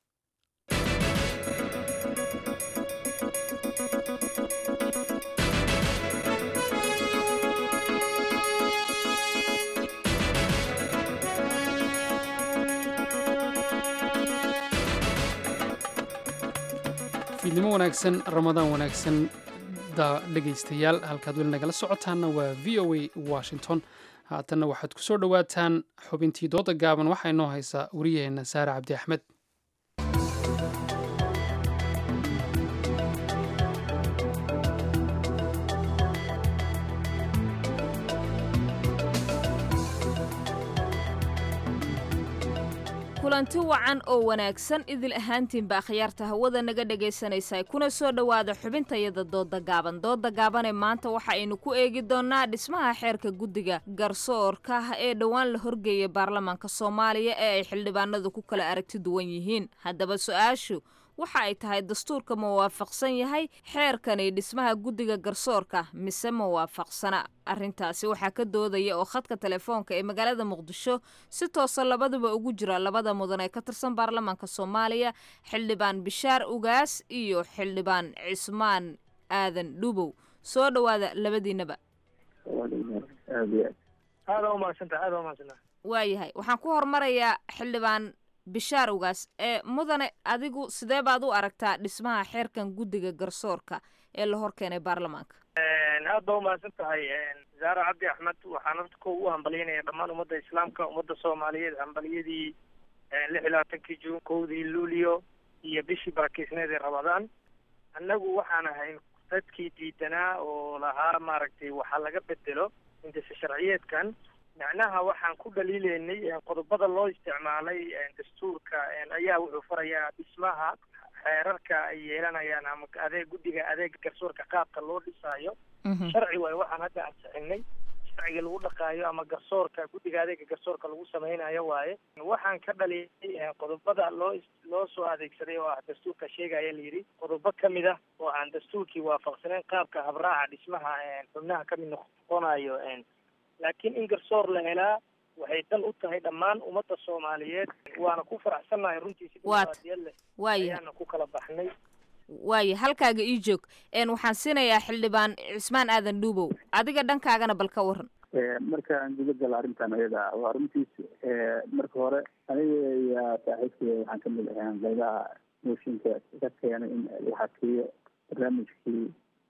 fiidnimo wanaagsan ramadaan wanaagsan da dhegaystayaal halkaad weli nagala socotaanna waa v o a washington haatanna waxaad ku soo dhowaataan xubintii dooda gaaban waxaa inoo haysaa wariyaheenna saare cabdi axmed kulanti wacan oo wanaagsan idil ahaantiinba akhyaarta hawada naga dhegaysanaysa kuna soo dhowaada xubintayada dooda gaaban dooda gaabanee maanta waxa aynu ku eegi doonnaa dhismaha xeerka guddiga garsoorka ee dhowaan la horgeeyay baarlamaanka soomaaliya ee ay xildhibaanadu ku kala aragti duwan yihiin haddaba su-aashu waxa ay tahay dastuurka ma waafaqsan yahay xeerkani dhismaha guddiga garsoorka mise ma waafaqsana arrintaasi waxaa ka doodaya oo khadka telefoonka ee magaalada muqdisho si toosa labaduba ugu jira labada mudan ee ka tirsan baarlamaanka soomaaliya xildhibaan bishaar ugaas iyo xildhibaan cismaan aadan dhubow soo dhowaada labadiinaba waayahay waxaan ku hormarayaa xildhibaan bishaar ugaas ee mudane adigu sidee baad u aragtaa dhismaha xeerkan guddiga garsoorka ee la hor keenay baarlamaanka aad baa umahadsan tahay zaara cabdi axmed waxaan horta ko u hambalyaynaya dhammaan ummadda islaamka ummadda soomaaliyeed hambalyadii lix iyo labaatankii juun kowdii luulio iyo bishii barakeysneed ee rabadaan annagu waxaan ahayn dadkii diidanaa oo lahaa maaragtay waxaa laga bedelo intisa sharciyeedkan macnaha waxaan ku dhaliileynay qodobada loo isticmaalay dastuurka ayaa wuxuu farayaa dhismaha xeerarka ay yeelanayaan ama adeeg guddiga adeega garsoorka qaabka loo dhisaayo sharci waayo waxaan hadda ansixinay sharciga lagu dhaqaayo ama garsoorka guddiga adeega garsoorka lagu sameynayo waaye waxaan ka dhaliilay qodobada loo loo soo adeegsaday oo ah dastuurka sheegaya layidhi qodobo kamid ah oo aan dastuurkii waafaqsaneyn qaabka habraaca dhismaha xubnaha kamid noqonayo laakiin in garsoor la helaa waxay dan u tahay dhammaan ummadda soomaaliyeed waana ku faraxsannahay runtii si dimuqraadiyad leh ayaana ku kala baxnay waaya halkaaga ii joog waxaan siinayaa xildhibaan cismaan aadan dhuubow adiga dhankaagana bal ka waran markaan guda gala arrintan ayada waa runtiis marka hore aniga iyo saaxiibkay waxaan kamid ahaan qaybaha mooshinka ka keenay in la hakiyo barnaamijkii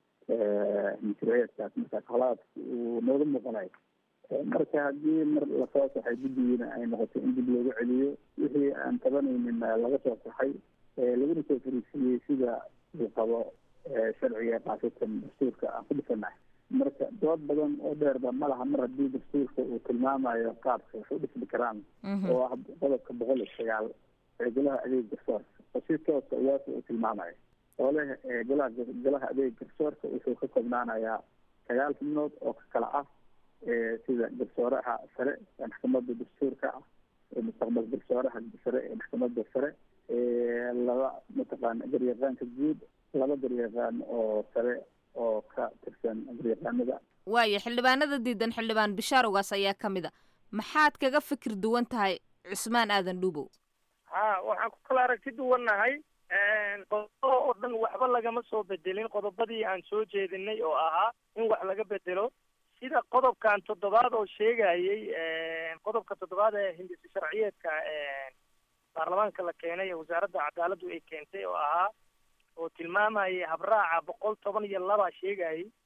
mashruuciyaadkaas markaas holaad uu nooga muuqanayo marka haddii mar lasoo saxay guddigiina ay noqotay in dib loogu celiyo wixii aan tabanaynin laga soo saxay laguna soo fariisiiyey sida uu qabo sharciga qaasatan dastuurka aan ku dhisanahay marka dood badan oo dheerba ma laha mar haddii dastuurka uu tilmaamayo qaabka wax u dhismi karaan oo ah qodobka boqol iyo sagaal ee golaha adeeg garsoorka oo si toosa uwaasa uu tilmaamayo oo leh golaha golaha adeeg garsoorka wuxuu ka koobnaanayaa sagaal xubnood oo ka kala ah sida garsooraha sare ee maxkamadda dastuurka ah mustaqbal garsooraha sare ee maxkamadda sare laba mataqaana garyaqaanka guud laba garyaqaan oo sare oo ka tirsan garyaqaanada waaya xildhibaanada diidan xildhibaan bishaar ugaas ayaa ka mid a maxaad kaga fikir duwan tahay cusmaan aadan dhuubow ha waxaan ku kala aragti duwannahay qodobo oo dhan waxba lagama soo bedelin qodobadii aan soo jeedinay oo ahaa in wax laga bedelo sida qodobkan toddobaad oo sheegayay qodobka toddobaad ee hindisi sharciyeedka baarlamaanka la keenay ee wasaaradda cadaaladdu ay keentay oo ahaa oo tilmaamayay habraaca boqol toban iyo laba sheegayay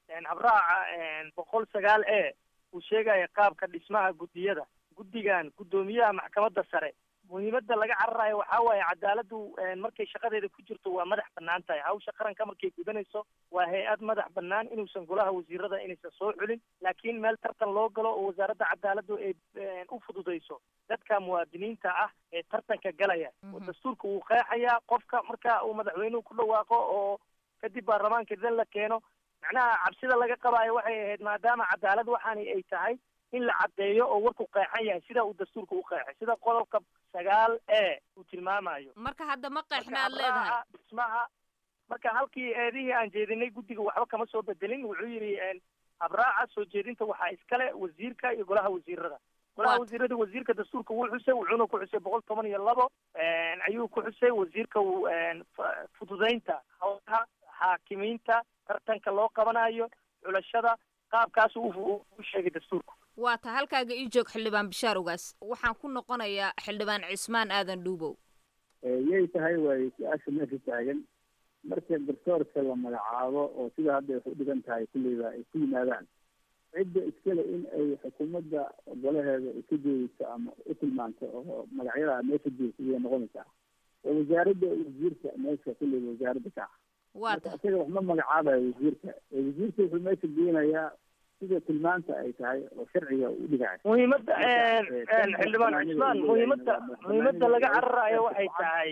habraaca boqol sagaal e uu sheegaya qaabka dhismaha guddiyada guddigan guddoomiyaha maxkamadda sare muhiimadda laga cararayo waxaa waaye cadaaladdu markay shaqadeeda ku jirto waa madax bannaan tahay hawsha qaranka markay gudanayso waa hay-ad madax bannaan inuusan golaha wasiirada inaysan soo xulin laakiin meel tartan loo galo oo wasaaradda cadaaladdu ay u fududayso dadka muwaadiniinta ah ee tartanka galaya oo dastuurka wuu qeexayaa qofka marka uu madaxweynuhu ku dhawaaqo oo kadib baarlamaanka dan la keeno macnaha cabsida laga qabaayo waxay ahayd maadaama cadaalad waxaani ay tahay in la caddeeyo oo warku qeexan yahay sida uu dastuurka u qeexay sida qodobka sagaal e uu tilmaamayo marka hadda ma qeexna Marka aad leedahay habraaca dhismaha marka halkii eedihii aan jeedinay guddiga waxba kama soo bedelin wuxuu yidhi habraaca soo jeedinta waxaa iskale wasiirka iyo golaha wasiirada golaha Waat. wasiirada wasiirka dastuurka wuu xusay wuxuuna ku xusay boqol toban iyo labo ayuu ku xusay wasiirka wu- fa- fududaynta hawlaha xaakimiinta tartanka loo qabanayo xulashada qaabkaas u u- u sheegay dastuurka waa ta halkaaga ii joog xildhibaan bishaar ugaas waxaan ku noqonayaa xildhibaan cismaan aadan dhuubow yay tahay waaye su-aasha meesha taagan marka garsoorka la magacaabo oo sida hadda wax u dhigan tahay kulleyba ay ku yimaadaan cidda iskale in ay xukuumadda golaheeda ay ka jeediso ama u tilmaanto oo magacyada meesha jeedsa ayay noqonaysaa oo wasaaradda wasiirka meesha kulleyba wasaaradda ka ah waa marka isaga wax ma magacaabayo wasiirka ee wasiirka wuxuu meesha geenayaa sida tilmaanta ay tahay oo sharciga u dhigayo muhiimadda xildhibaan cismaan muhiimadda muhiimadda laga cararayo waxay tahay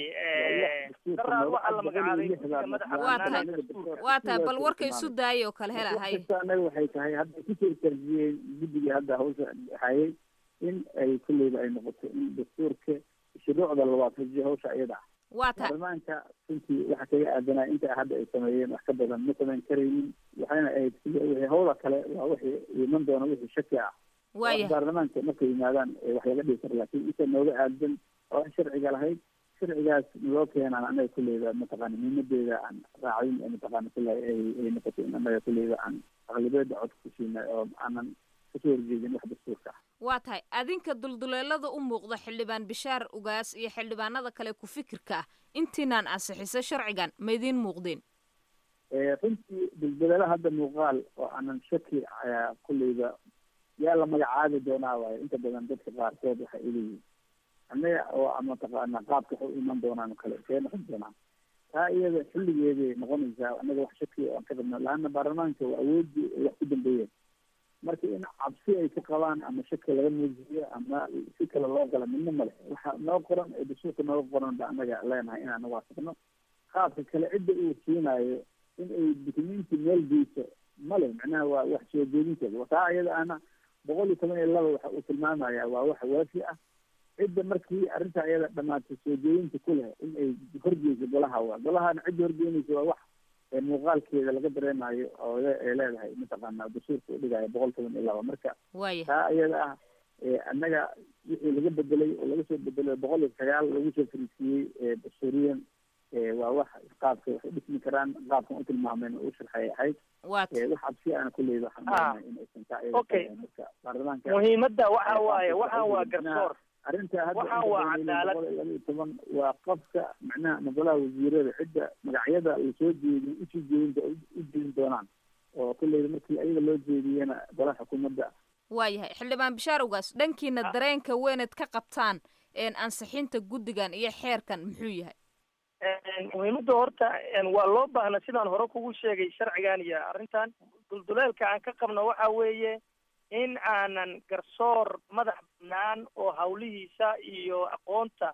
daraad waxaa la magacaabay guddiga madaxa waa bannaan tahay ee dastuurka waa tahay bal warka isu daaya oo kale hela hay kasta anaga waxay tahay hadda kusoo tarjiyeen guddiga hadda hawsha hayay in ay kulleyba ay noqoto in dastuurka shuruucda la waafajiyo hawsha iyada ah waa tahay baarlamaanka runtii waxa kaga aadanaa inta hadda ay sameeyeen wax ka badan ma samayn karaynin waxayna ahayd sida wixii hawla kale waa wixii iman doona wixii shaki ah Waaya. baarlamaanka markay yimaadaan ee wax laga dhigi karo laakiin inta nooga aadan oo aan sharciga lahayd sharcigaas naloo keenaan anaga kulleyba mataqaana muhiimadeeda aan raacin ee mataqaana kulle ay ay noqoto in anaga kulleyba aan aqlibeeda cod ku siinay oo aanan kasoo horjeedin wax dastuurka ah waa tahay adinka dulduleelada u muuqda xildhibaan bishaar ugaas iyo xildhibaanada kale ku fikirka ah intiinaan ansixisa sharcigan ma idiin muuqdeen Eh, runtii dulbedela hadda muuqaal oo aanan shaki eh, kulleyba yaa la magacaabi doonaa waayo inta badan dadka qaarkood waxay ileeyihin annaga oo ama taqaana qaabka waxay u iman doonaan oo kale see noqon doonaan taa iyada xilligeeday noqonaysaa annaga wax shaki aan ka qabno laana baarlamaanka waa awoodii ay wax ku dambeeyeen marka in cabsi ay ka qabaan ama shaki laga muujiyo ama si kale loo gala midna male waxa noo qoran ee dastuurka nooga qoran ba annaga leenahay inaan waafaqno qaabka kale cidda uu siinayo in ay dukumenti meel geyso male macnaha waa wax soo jeedinteeda taa iyada ana boqol iyo toban iyo laba waxa uu tilmaamaya waa wax waafi ah cidda markii arrinta iyada dhamaatay soo jeedinta ku leh in ay horgeyso golaha waa golahana cidda horgeynaysa waa wax ee muuqaalkeeda laga dareemayo oo le- ay leedahay mataqaana dastuurka u dhigaya boqol toban iyo laba marka waaya taa iyada ah ee annaga wixii laga bedelay oo laga soo bedelay boqol iyo sagaal lagu soo fariisiiyey ee dastuuriyan ee waa wax qaabka wax u dhismi karaan qaabkan u tilmaameen oo u sharxay ahayd waa ee wax cabsi aan kulleyda waxaan Ah. leenahay in aysan taa iyada Okay. tahay. marka baarlamaanka muhiimadda waxa ee waaye qaabka waxaan waa macnaha garsoor arrinta hadda waxaan inta waa badan cadaalad. boqol iyo laba iyo toban waa qofka macnaha magolaha wasiirada cidda magacyada lasoo jeediyo usoo jeedinta u jeedin doonaan oo kulleyda markii ayaga loo jeediyena golaha xukuumadda waayahay xildhibaan bishaar ugaas dhankiina dareenka weyneed ka qabtaan een ansixinta guddigan iyo xeerkan muxuu yahay muhiimadda horta waa loo baahna sidaan hore kugu sheegay sharcigan iyo arrintan dulduleelka aan ka qabno waxa weeye in aanan garsoor madax bannaan oo hawlihiisa iyo aqoonta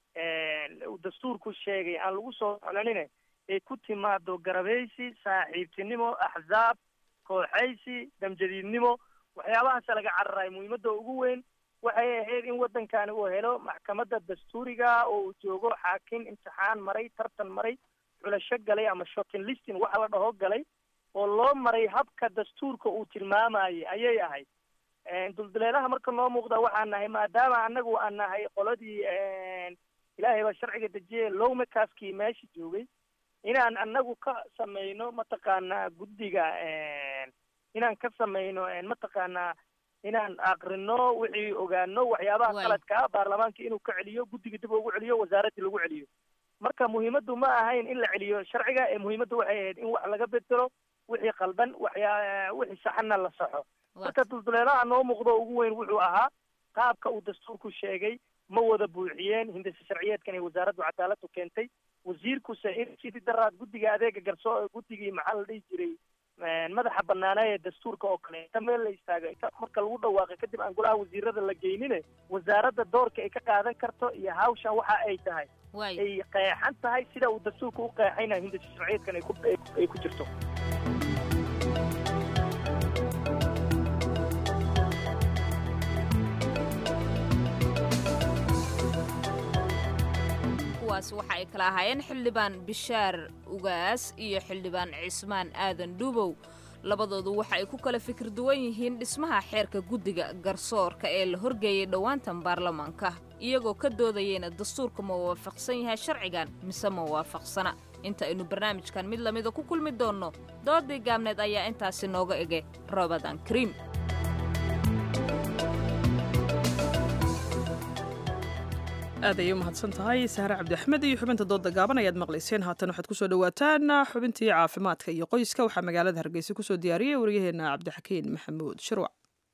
uu dastuurku sheegay aan lagu soo soclanine ay ku timaado garabeysi saaxiibtinimo axzaab kooxaysi damjadiidnimo waxyaabahaasa laga cararayo muhiimadda ugu weyn waxay ahayd in waddankani uu helo maxkamadda dastuuriga oo uu joogo xaakim imtixaan maray tartan maray xulasho galay ama shotin listing waxa la dhaho galay oo loo maray habka dastuurka uu tilmaamayay ayay ahayd dulduleelaha marka noo muuqda waxaan nahay maadaama annagu aan nahay qoladii ilaahay baa sharciga dejiyay lowmakaskii meesha joogay inaan annagu ka samayno mataqaanaa guddiga inaan ka samayno mataqaanaa inaan aqrino wixii ogaano waxyaabaha Waay. qaladka ah baarlamaanka inuu ka celiyo guddiga dib ugu celiyo wasaaraddii lagu celiyo marka muhiimaddu ma ahayn in la celiyo sharciga ee muhiimaddu waxay ahayd in wax laga bedelo wixii qaldan waxyaa wixii saxanna la saxo marka dulduleelaha noo muuqdo ugu weyn wuxuu ahaa qaabka uu dastuurku sheegay ma wada buuxiyeen hindisa sharciyeedkan ee wasaaraddu cadaaladu keentay wasiirkuse in sidii daraad guddiga adeega garso guddigii maxaa la dhihi jiray madaxa banaanaa ee dastuurka oo kale inta meel la istaago inta marka lagu dhawaaqay kadib aan golaha wasiirada la geynine wasaaradda doorka ay ka qaadan karto iyo hawshan waxa ay tahay ay qeexan tahay sida uu dastuurka u qeexayna hindisa sharciyeedkan ay ku ay ku jirto kuwaas waxa ay kala ahaayeen xildhibaan bishaar ugaas iyo xildhibaan cismaan aadan dhuubow labadoodu waxa ay ku kala fikir duwan yihiin dhismaha xeerka guddiga garsoorka ee la horgeeyey dhowaantan baarlamaanka iyagoo ka doodayeyna dastuurka ma waafaqsan yahay sharcigan mise ma waafaqsana inta aynu barnaamijkan mid lamida ku kulmi doonno doodii gaabneed ayaa intaasi nooga ege robadan kariim aad ayay u mahadsan tahay sahre cabdi axmed iyo xubinta dooda gaaban ayaad maqlayseen haatan waxaad kusoo dhawaataan xubintii caafimaadka iyo qoyska waxaa magaalada hargeysa kusoo diyaariyey waryaheena cabdixakiin maxamuud shirwac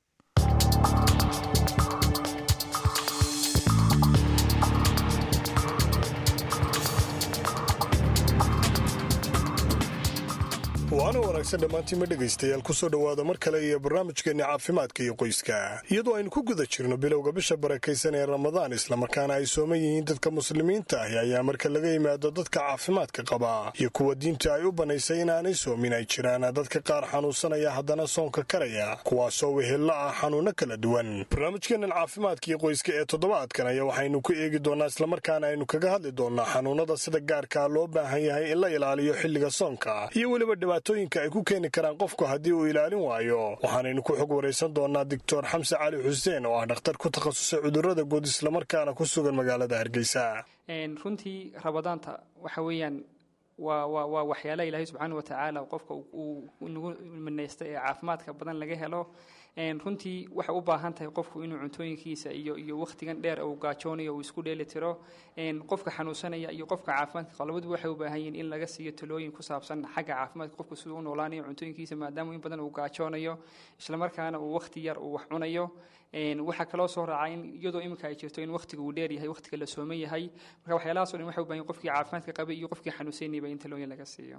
waana wanaagsan dhammaantiinma dhegaystayaal kusoo dhowaada mar kale iyo barnaamijkeenna caafimaadka iyo qoyska iyadoo aynu ku guda jirno bilowga bisha barakaysan ee ramadaan islamarkaana ay sooman yihiin dadka muslimiinta ahi ayaa marka laga yimaado dadka caafimaadka qaba iyo kuwa diinta ay u bannaysay inaanay soomin ay jiraan dadka qaar xanuunsanaya haddana soonka karaya kuwaasoo wehella ah xanuunno kala duwan barnaamijkeennan caafimaadka iyo qoyska ee toddobaadkan ayaa waxaynu ku eegi doonnaa islamarkaana aynu kaga hadli doonnaa xanuunnada sida gaarkaa loo baahan yahay in la ilaaliyo xilliga soonka iyo weliba dhibaatooyinka ay ku keeni karaan qofku haddii uu ilaalin waayo waxaanaynu ku xog waraysan doonnaa doctor xamse cali xuseen oo ah dhakhtar ku takhasusay cudurrada guud islamarkaana ku sugan magaalada hargeysa runtii rabadaanta waxa weeyaan waa waa waa waxyaalaha ilaahay subxaana wa tacaala qofka uu nagu minaysta ee caafimaadka badan laga helo runtii waxay u baahan tahay qofku inuu cuntooyinkiisa iyo iyo wakhtigan dheer uu gaajoonayo uu isku dheeli tiro qofka xanuunsanaya iyo qofka caafimaadka qaba labaduba waxay u baahan yihiin in laga siiyo talooyin ku saabsan xagga caafimaadka qofku siduu u noolaanayo cuntooyinkiisa maadaama in badan uu gaajoonayo islamarkaana uu wakhti yar uu wax cunayo waxaa kaloo soo raacaa in iyadoo iminka ay jirto in wakhtiga uu dheer yahay wakhtiga la sooman yahay marka waxyaalahaas o dhan waxay u baahan yihin qofkii caafimaadka qabay iyo qofkii xanuunsanayba in talooyin laga siiyo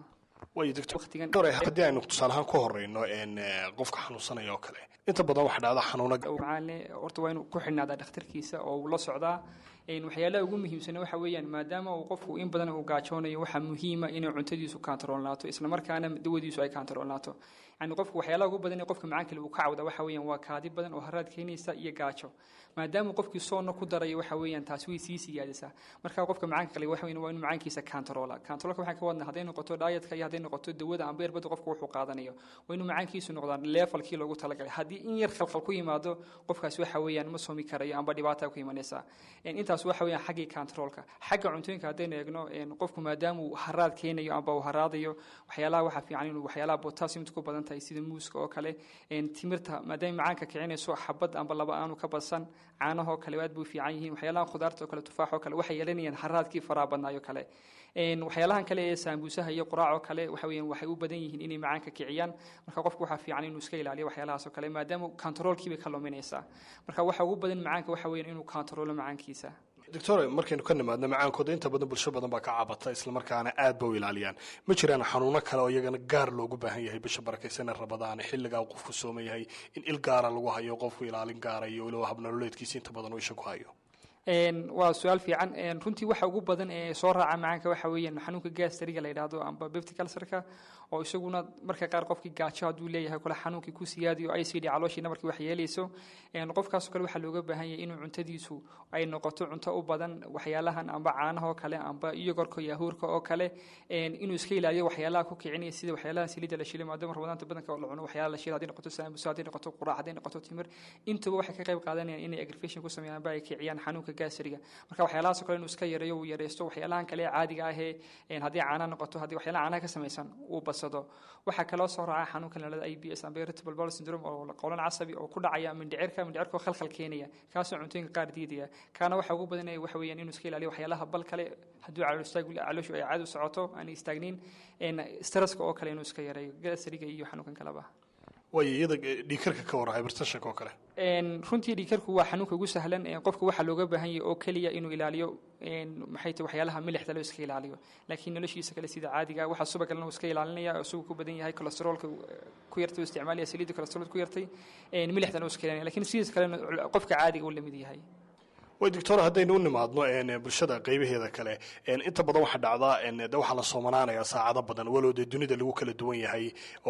haddii aynu tusaalahaan ku horeyno qofka xanuunsanaya oo kale inta badan waxa dhacda xanuuna horta waa inuu ku xidhnaadaa dhakhtarkiisa oo uu la socdaa waxyaalaha ugu muhiimsan waxa weeyaan maadaama uu qofku in badan uu gaajoonayo waxaa muhiima inay cuntadiisu kaantaroolnaato islamarkaana dawadiisu ay kaantaroolnaato yani qofku waxyaalaha ugu badan ee qofka macaan kale uu ka cawda waxa weeyaan waa kaadi badan oo haraad keenaysa iyo gaajo maadaama qofkii soonna ku darayo waxa weeyaan taasi way sii siyaadisaa marka qofka macaanka kale waxa weeyaan waa inuu macaankiisa kaantaroola kaantaroolka waxaan ka wadnaa hadday noqoto daayatka iyo hadday noqoto dawada amba erbada qofka wuxuu qaadanayo waa inuu macaankiisu noqdaa leefalkii loogu talagalay haddii in yar khalkhal ku yimaado qofkaasi waxa weeyaan ma soomi karayo amba dhibaata ku imanaysa intaas waxa weeyaan xaggii kaantaroolka xagga cuntooyinka haddaynu eegno qofku maadaama uu haraad keenayo amba uu haraadayo waxyaalaha waxaa fiican inuu waxyaalaha potassiumta ku badan tahay sida muuska oo kale timirta maadaama macaanka kicinayso xabad amba laba aanu ka badsan caanahoo kale aad buu fiican yihiin waxyaalaha khudaarta oo kale tufaax oo kale waxay yeelanayaan haraadkii faraha badnaayo kale waxyaalahan kale ee saambuusaha iyo quraacoo kale waxa weeyaan waxay u badan yihiin inay macaanka kiciyaan marka qofku waxaa fiican inuu iska ilaaliyo waxyaalahaas oo kale maadaama kantaroolkii bay ka luminaysaa marka waxa ugu badan macaanka waxa weeyaan inuu kantaroolo macaankiisa doctor markaynu ka nimaadno macaankooda inta badan bulsho badan baa ka cabata islamarkaana aad ba u ilaaliyaan ma jiraan xanuuno kale oo iyagana gaar loogu baahan yahay bisha barakaysanee rabadaan xilligaa qofku sooman yahay in il gaara lagu hayo qofku ilaalin gaara iyo weliba habnololeedkiisa inta badan uu isha ku hayo waa su-aal fiican runtii waxa ugu badan ee soo raaca macaanka waxa weeyaan xanuunka gaastariga la yidhaahdo amba bepticalcerka oo isaguna marka qaar qofkii gaajo hadduu leeyahay kule xanuunkii ku siyaadiyo i c d calooshiina markii wax yeelayso qofkaasoo kale waxaa looga baahan yahay inuu cuntadiisu ay noqoto cunto u badan waxyaalahan amba caanaha oo kale amba iyogorka iyo ahuurka oo kale inuu iska ilaaliyo waxyaalaha ku kicinaya sida waxyaalaha saliidda la shilay maadaama ramadaanta badanka la cuno waxyaalaha la shilay hadday noqoto saamusa hadday noqoto quraac hadday noqoto timir intuba waxay ka qayb qaadanayaan inay aggravation ku sameeyaan amba ay kiciyaan xanuunka gaasriga marka waxyaalahaasoo kale inuu iska yareeyo uu yareysto waxyaalahan kale ee caadiga ahee haddii caana noqoto haddii waxyaalaha caanaha ka samaysan uu badsado korsado waxaa kaloo soo raaca xanuunka lalada i b s amba irritable bowel syndrome oo qowlan casabi oo ku dhacaya mindhicirka mindhicirka oo khalkhal keenaya kaasoo cuntooyinka qaar diidaya kaana waxa ugu badanaya waxa weeyaan inuu iska ilaaliyo waxyaalaha bal kale hadduu calool istaag calooshu ay caadi u socoto aan istaagnayn stresska oo kale inuu iska yareeyo gasriga iyo xanuunkan kaleba waayo iyada dhiikarka ka wara hypertensionka oo kale runtii dhiikarku waa xanuunka ugu sahlan qofka waxaa looga baahan yahay oo keliya inuu ilaaliyo maxay tahay waxyaalaha milixda loo iska ilaaliyo laakiin noloshiisa kale sida caadiga waxa subagalna uu iska ilaalinaya oo sugu ku badan yahay kolesteroolka ku yartay uu isticmaalaya saliidda kolesterool ku yartay milixdana uu iska ilaalinaya lakiin sidiis kalena qofka caadiga uu lamid yahay way doctor haddaynu u nimaadno bulshada qaybaheeda kale inta badan waxaa dhacdaa de waxaa la soomanaanaya saacado badan walow dee dunida lagu kala duwan yahay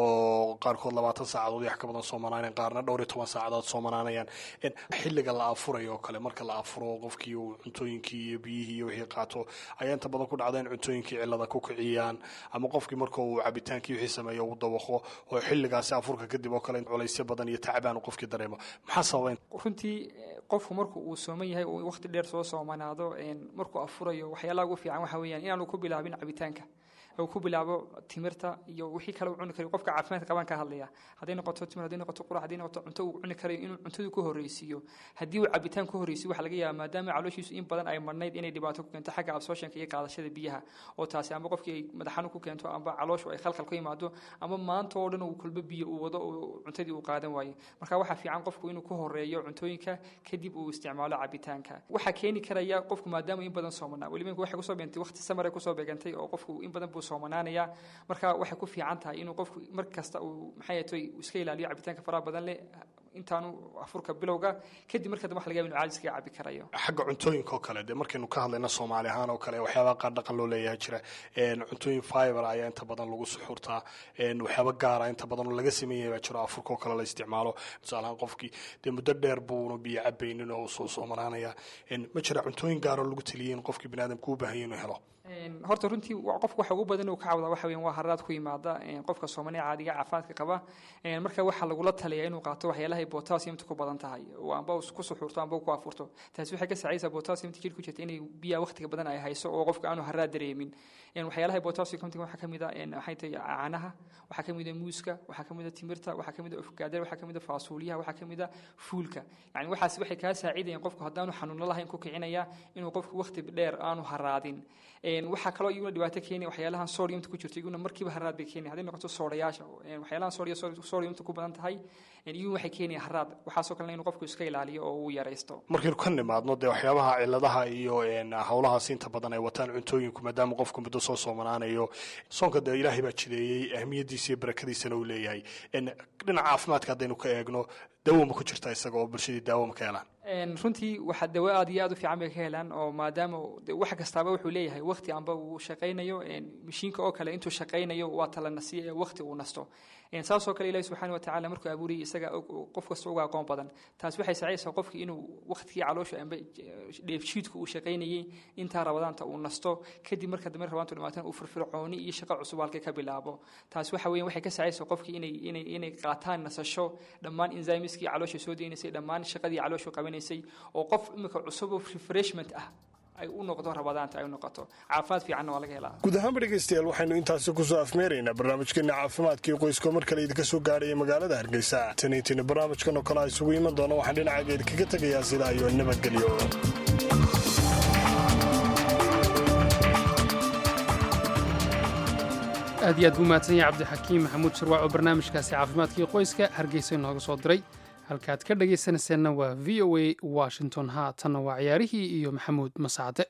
oo qaarkood labaatan saacadood wax ka badan soomanaanayan qaarna dhowr iyo toban saacadood soomanaanayaan xilliga la afurayo oo kale marka la afuro qofkii uu cuntooyinkii iyo biyihii iyo wixii qaato ayaa inta badan ku dhacda in cuntooyinkii cillada ku kiciyaan ama qofkii marka uu cabitaankii wixii sameeyo uu dawaqo oo xilligaasi afurka kadib oo kale culaysyo badan iyo tacbaan uu qofkii dareemo maxaa sababa runtii qofku marku uu sooman yahay uu waqti dheer soo soomanaado markuu afurayo waxyaalaha ugu fiican waxa weeyaan inaanu ku bilaabin cabitaanka uu ku bilaabo timirta iyo wixii kale uu cuni karayo qofka caafimaadka qabaan ka hadlaya hadday noqoto timir hadday noqoto qurac hadday noqoto cunto uu cuni karayo inuu cuntadu ku horreysiiyo haddii uu cabitaan ku horreysiyo waxaa laga yaabaa maadaama calooshiisu in badan ay marnayd inay dhibaato ku keento xagga absorptionka iyo qaadashada biyaha oo taasi amba qofkii ay madaxanu ku keento amba calooshu ay khalkhal ku yimaado ama maanta oo dhan uu kulbo biyo uu wado oo cuntadii uu qaadan waayo marka waxaa fiican qofku inuu ku horeeyo cuntooyinka kadib uu isticmaalo cabitaanka waxaa keeni karaya qofku maadaama in badan soomanaa weliba waxay kusoo beegantay waqti samare kusoo beegantay oo qofku in badan buu soomanaanaya marka waxay ku fiican tahay inuu qofku mar kasta uu maxay tahay iska ilaaliyo cabitaanka faraha badan leh intaanu afurka bilowga kadib marka dambe waxa laga yaaba inuu caadi iskaga cabi karayo xagga cuntooyinka oo kale dee markaynu ka hadlayna soomaali ahaan oo kale waxyaaba qaar dhaqan loo leeyahay jira cuntooyin fiber ayaa inta badan lagu suxurtaa waxyaaba gaara inta badan oo laga sameeyay baa jiro afurka oo kale la isticmaalo tusaalahaan qofkii dee muddo dheer buuna biyo cabaynin oo soo soomanaanaya ma jira cuntooyin gaaroo lagu taliyay in qofkii biniaadamka u baahanya inuu helo horta runtii qofka waxa ugu badan uu ka cawdaa waxa weeyaan waa haraad ku yimaada qofka soomaaliya caadiga caafimaadka qaba marka waxaa lagula taliyaa inuu qaato waxyaalaha potassiumta ku badan tahay oo amba ku suxurto amba ku afurto taasi waxay ka saacaysaa potassiumta jirka ku jirta inay biyaha waqtiga badan ay hayso oo qofka aanu haraad dareemin waxyaalaha potassiumta waxaa ka mid ah waxay tahay caanaha waxaa ka mid ah muuska waxaa ka mid ah timirta waxaa ka mid ah ufgaadar waxaa ka mid ah faasuuliyaha waxaa ka mid ah fuulka yani waxaas waxay kaa saacidayaan qofku haddaanu xanuuno lahayn ku kicinaya inuu qofku waqti dheer aanu haraadin waxaa kaloo iyaguna dhibaato keenaya waxyaalahan sodiumta ku jirto iyaguna markiiba haraad bay keenaya hadday noqoto soodayaasha waxyaalahan soodiya sodiumta ku badan tahay iyaguna waxay keenaya haraad waxaasoo kalena inuu qofku iska ilaaliyo oo uu yaraysto markaynu ka nimaadno dee waxyaabaha ciladaha iyo howlahaas inta badan ay wataan cuntooyinku maadaama qofku muddo soo soomanaanayo soonka dee ilaahay baa jideeyey ahmiyadiisa iyo barakadiisana uu leeyahay dhinaca caafimaadka haddaynu ka eegno dawo ma ku jirta isaga oo bulshadii daawo ma ka helaan runtii waxa dawo aad iyo aad u fiican bay ka helaan oo maadaama wax kastaaba wuxuu leeyahay waqti amba uu shaqaynayo mashiinka oo kale intuu shaqaynayo waa tala nasiya ee waqti uu nasto saasoo kale ilahi subxaana watacaala markuu abuuriyay isaga qof kasta uga aqoon badan taas waxay saacaysaa qofkii inuu waqtigii caloosha amba dheefshiidku uu shaqaynayay intaa rabadaanta uu nasto kadib marka dambe rabaantu dhamaatan uu firfircooni iyo shaqo cusub halkay ka bilaabo taas waxa weeyaan waxay ka saacaysaa qofkii inay inay inay qaataan nasasho dhammaan enzymeskii caloosha soo deynaysay dhammaan shaqadii calooshu qabanaysay oo qof imika cusub oo refreshment ah ay u noqdo rabadaanta ay u noqoto caafimaad fiicanna waa laga helaa guud ahaanba dhegaystayaal waxaynu intaasi kusoo afmeeraynaa barnaamijkeena caafimaadkii qoyska mar kale idinka soo gaarhaya magaalada hargeysa taniintiina barnaamijkan oo kale a isugu iman doona waxaan dhinacaaga idinkaga tegayaa sidaa iyo nabadgelyo aad iyo aad buu mahadsan yahay cabdixakiim maxamuud shirwac oo barnaamijkaasi caafimaadkii qoyska hargeysa inooga soo diray halkaad ka dhagaysanayseena waa v o a washington haatanna waa ciyaarihii iyo maxamuud masacde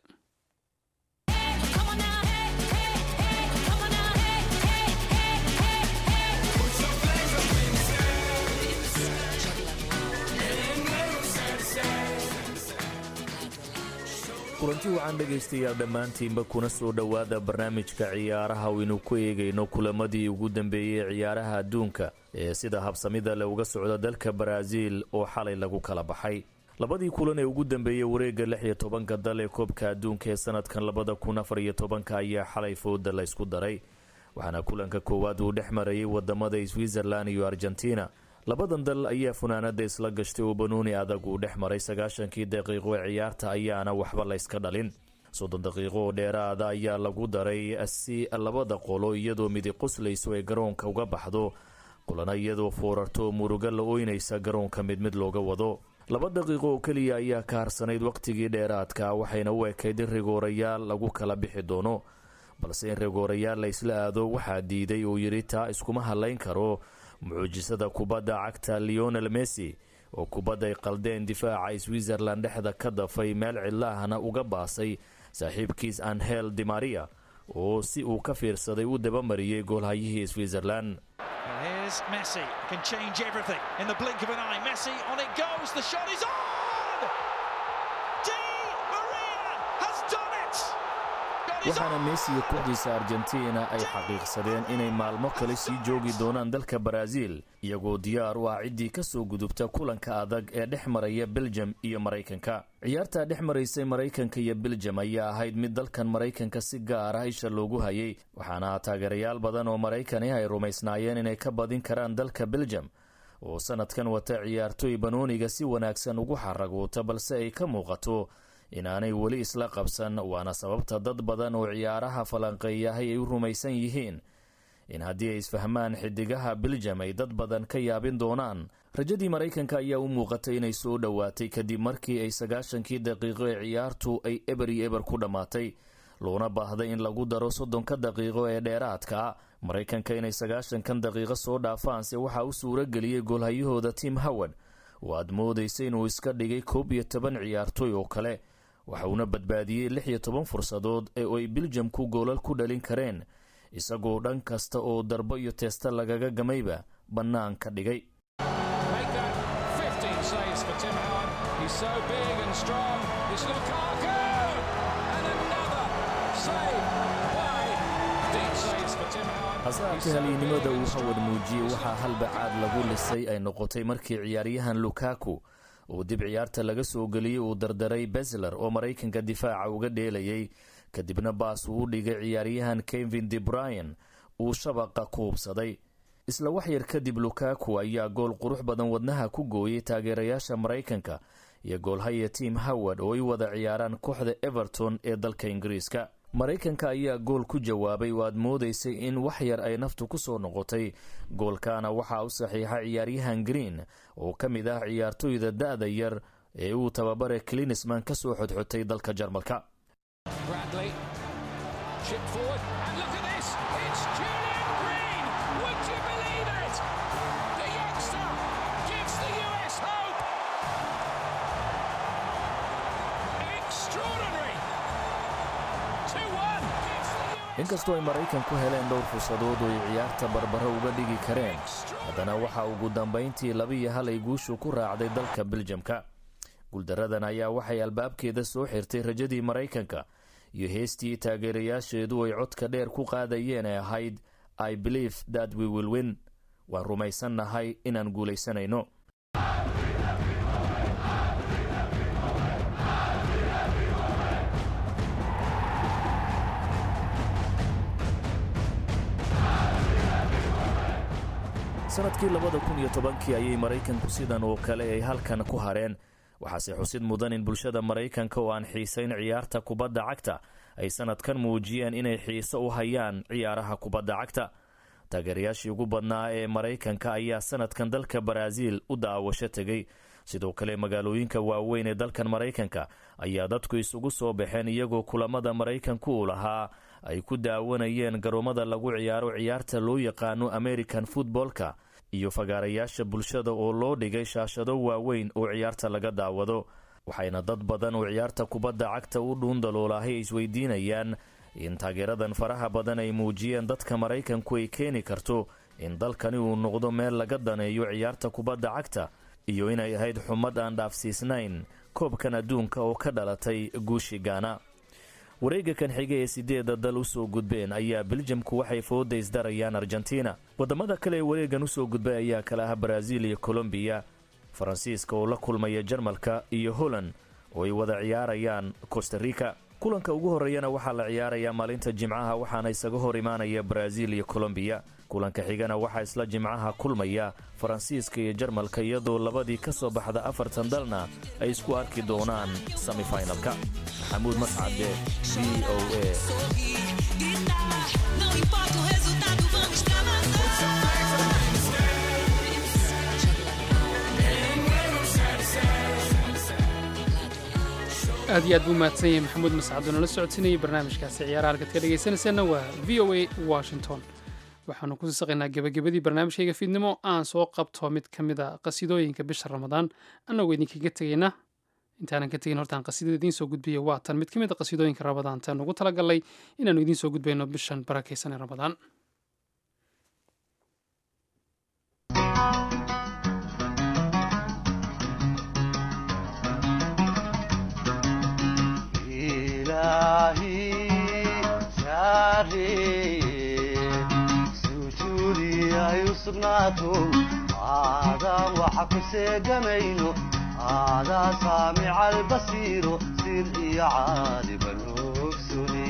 kulanti wacan dhegaystayaal dhammaantiinba kuna soo dhowaada barnaamijka ciyaaraha waynu ku eegayno kulamadii ugu dambeeyey ciyaaraha adduunka ee sida habsamida le uga socda dalka baraaziil oo xalay lagu kala baxay labadii kulan ee ugu dambeeyey wareegga lix iyo tobanka dal ee koobka adduunka ee sanadkan labada kun afar iyo tobanka ayaa xalay fooda la ysku daray waxaana kulanka koowaad uu dhex marayay wadamada switzerland iyo argentina labadan dal ayaa funaanada isla gashtay oo banooni adag uu dhex maray sagaashankii daqiiqo ee ciyaarta ayaana waxba layska dhalin soddon daqiiqo oo dheeraada ayaa lagu daray si labada qolo iyadoo midi qoslayso ay garoonka uga baxdo qolana iyadoo foorarto muruga la ooynaysa garoonka mid mid looga wado laba daqiiqo oo keliya ayaa ka harsanayd wakhtigii dheeraadka waxayna u ekayd in rigoorayaal lagu kala bixi doono balse in rigoorayaal la isla aado waxaa diiday uu yidhi taa iskuma hadlayn karo mucujisada kubadda cagta leonel messi oo kubadday qaldeen difaaca switzerland dhexda ka dafay meel cidlaahna uga baasay saaxiibkiis anhel dimaria oo si uu ka fiirsaday u dabamariyey goolhayihii switzerland Here's Messi, can change everything in the blink of an eye. Messi, on it goes, the shot is on! Di Maria has done it! waxaana messi iyo kooxdiisa argentina ay xaqiiqsadeen inay maalmo kale sii joogi doonaan dalka baraaziil iyagoo diyaar u ah ciddii ka soo gudubta kulanka adag ee dhex maraya beljem iyo maraykanka ciyaartaa dhex maraysay maraykanka iyo beljem ayaa ahayd mid dalkan maraykanka si gaar ah isha loogu hayay waxaana taageerayaal badan oo maraykani ay rumaysnaayeen inay ka badin karaan dalka beljem oo sanadkan wata ciyaartoy banooniga si wanaagsan ugu xaraguuta balse ay ka muuqato inaanay weli isla qabsan waana sababta dad badan oo ciyaaraha falanqeeyahay ay u rumaysan yihiin in haddii ay isfahmaan xidigaha beljam ay dad badan ka yaabin doonaan rajadii maraykanka ayaa u muuqatay inay soo dhowaatay kadib markii ay sagaashankii daqiiqo ee ciyaartu ay eber iyo eber ku dhammaatay loona baahday in lagu daro soddonka daqiiqo ee dheeraadka maraykanka inay sagaashankan daqiiqo soo dhaafaanse waxaa u suuro geliyey goolhayahooda tim howard oo aad moodaysa inuu iska dhigay koob iyo toban ciyaartoy oo kale waxa uuna badbaadiyey lix iyo toban fursadood ee ay biljamku goolal ku dhalin kareen isagoo dhan kasta oo darbo iyo teesta lagaga gamayba bannaanka dhigay Make that 15 saves for Tim Howard. He's so big and strong. It's Lukaku! And another save by deep saves for Tim Howard. hase haatee haliynimada uu hawad muujiyey waxaa halbacaad lagu lisay ay noqotay markii ciyaaryahan lukaku uu dib ciyaarta laga soo geliyey uu dardaray besler oo maraykanka difaaca uga dheelayay kadibna baas uu u dhigay ciyaaryahan kevin de bryan uu shabaqa ku hubsaday isla wax yar kadib lukaku ayaa gool qurux badan wadnaha ku gooyey taageerayaasha maraykanka iyo goolhaya tim howard oo ay wada ciyaaraan kooxda everton ee dalka ingiriiska maraykanka ayaa gool ku jawaabay oo aad moodaysay in wax yar ay naftu ku soo noqotay goolkaana waxaa u saxiixa ciyaaryahan green oo ka mid ah ciyaartoyda da'da yar ee uu tababare klinisman ka soo xodxotay dalka jarmalka Bradley. Chip forward. And look at this. It's Julian Green. Would you believe it? The youngster gives the US hope. Extraordinary. 2-1. inkastoo ay maraykanku heleen dhowr fursadood oo ay ciyaarta barbaro uga dhigi kareen haddana waxaa ugu dambayntii labiiyo hal ay guushu ku raacday dalka beljamka guuldaradan ayaa waxay albaabkeeda soo xirtay rajadii maraykanka iyo heestii taageerayaasheedu ay codka dheer ku qaadayeen ee ahayd i believe that we will win waan rumaysannahay inaan guulaysanayno sanadkii labada kun iyo tobankii ayay maraykanku sidan oo kale ay halkan ku hareen waxaase xusid mudan in bulshada maraykanka oo aan xiisayn ciyaarta kubadda cagta ay sanadkan muujiyeen inay xiiso u hayaan ciyaaraha kubadda cagta taageerayaashii ugu badnaa ee maraykanka ayaa sanadkan dalka baraaziil u daawasho tegey sidoo kale magaalooyinka waaweyn ee dalkan maraykanka ayaa dadku isugu soo baxeen iyagoo kulamada maraykanku uu lahaa ay ku daawanayeen garoomada lagu ciyaaro ciyaarta loo yaqaano american futboolka iyo fagaarayaasha bulshada oo loo dhigay shaashado waaweyn oo ciyaarta laga daawado waxayna dad badan oo ciyaarta kubadda cagta u dhuundaloolahay isweydiinayaan in taageeradan faraha badan ay muujiyeen dadka maraykanku ay keeni karto in dalkani uu noqdo meel laga daneeyo ciyaarta kubadda cagta iyo inay ahayd xumad aan dhaafsiisnayn koobkan adduunka oo ka dhalatay guushi gaana wareega kan xiga ee sideeda dal usoo gudbeen ayaa beljamku waxay fooda isdarayaan argentina wadamada kale ee wareegan usoo gudbay ayaa kala ah baraaziil iyo colombiya faransiiska oo la kulmaya jarmalka iyo holland oo ay wada ciyaarayaan costa rica kulanka ugu horeeyana waxaa la ciyaarayaa maalinta jimcaha waxaana isaga hor imaanaya baraaziil iyo colombiya kulanka xigana waxaa isla jimcaha kulmaya faransiiska iyo jarmalka iyadoo labadii ka soo baxda afartan dalna ay isku arki doonaan semifinalka maxamuud mascade v o a aad iyo aad buu mahadsan yahay maxamuud mascad oo nala socodsiinayay barnaamijkaasi ciyaaraha halkaad ka dhegaysanaysaanna waa v o a washington waxaanu ku saqaynaa gebagabadii barnaamijkayga fiidnimo aan soo qabto mid ka mid a qasidooyinka bisha ramadaan annagoo idinkaga tegayna intaanan ka tegin hortaan qasidada idiin soo gudbiya waa tan mid ka mid a qasidooyinka ramadaan taan ugu talagalnay inaannu idiin soo gudbayno bishan barakaysan ee ramadaan sugnaato aadaan waxa ku seegamayno aadaa saamica albasiiro sir iyo caaliban ogsune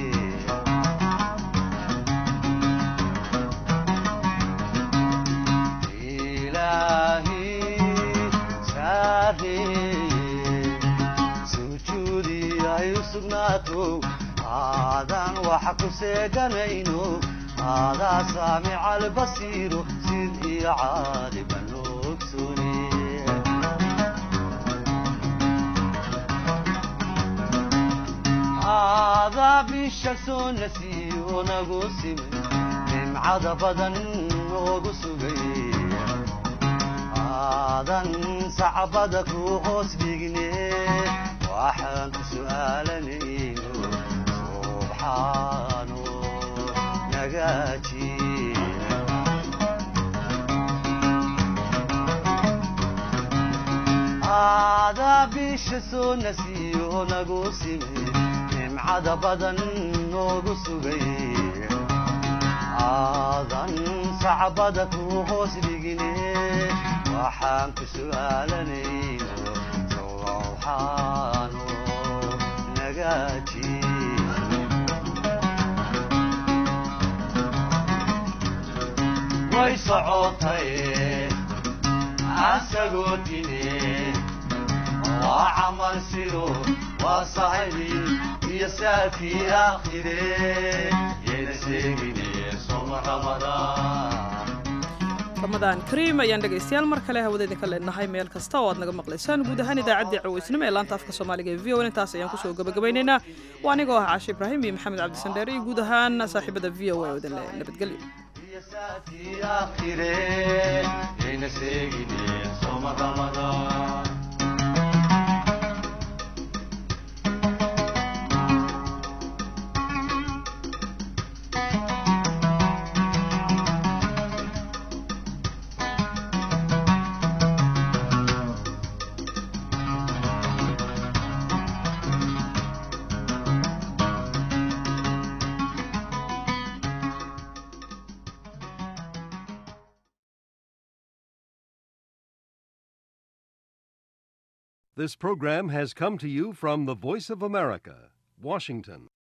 ilaahi saareye sujuudi ay u sugnaato aadaan waxa ku seeganayno aadaa saamica albasiiro sid iyo caaliban ogsune aadaa bisha soo nasiiyo nagu simay nimcada badan noogu sugay aadan sacbada ku hoos dhigne waxaan ku su'aalanayno subxaano nagaaji aadaa bisha soo nasiiyo nagu simay nimcada badan noogu sugay aadan sacbada ku hoos dhigine waxaan ku su'aalanayno sowxaano nagaaji way socotay asagoo dine waa camal sido waa sahibi iyo saafii aakhire yayna seegine soma ramadaan ramadaan kariim ayaan dhegaystayaal mar kale hawada idinka leenahay meel kasta oo aad naga maqlaysaan guud ahaan idaacaddii cawaysnimo ee laanta afka soomaaliga ee v o intaas ayaan kusoo gabagabaynaynaa waa anigoo ah caashe ibraahim iyo maxamed cabdisandheer iyo guud ahaan saaxiibada v o a oo idin leh nabadgelyo saafii aakhire yayna seegine soma ramadaan This program has come to you from the Voice of America, Washington.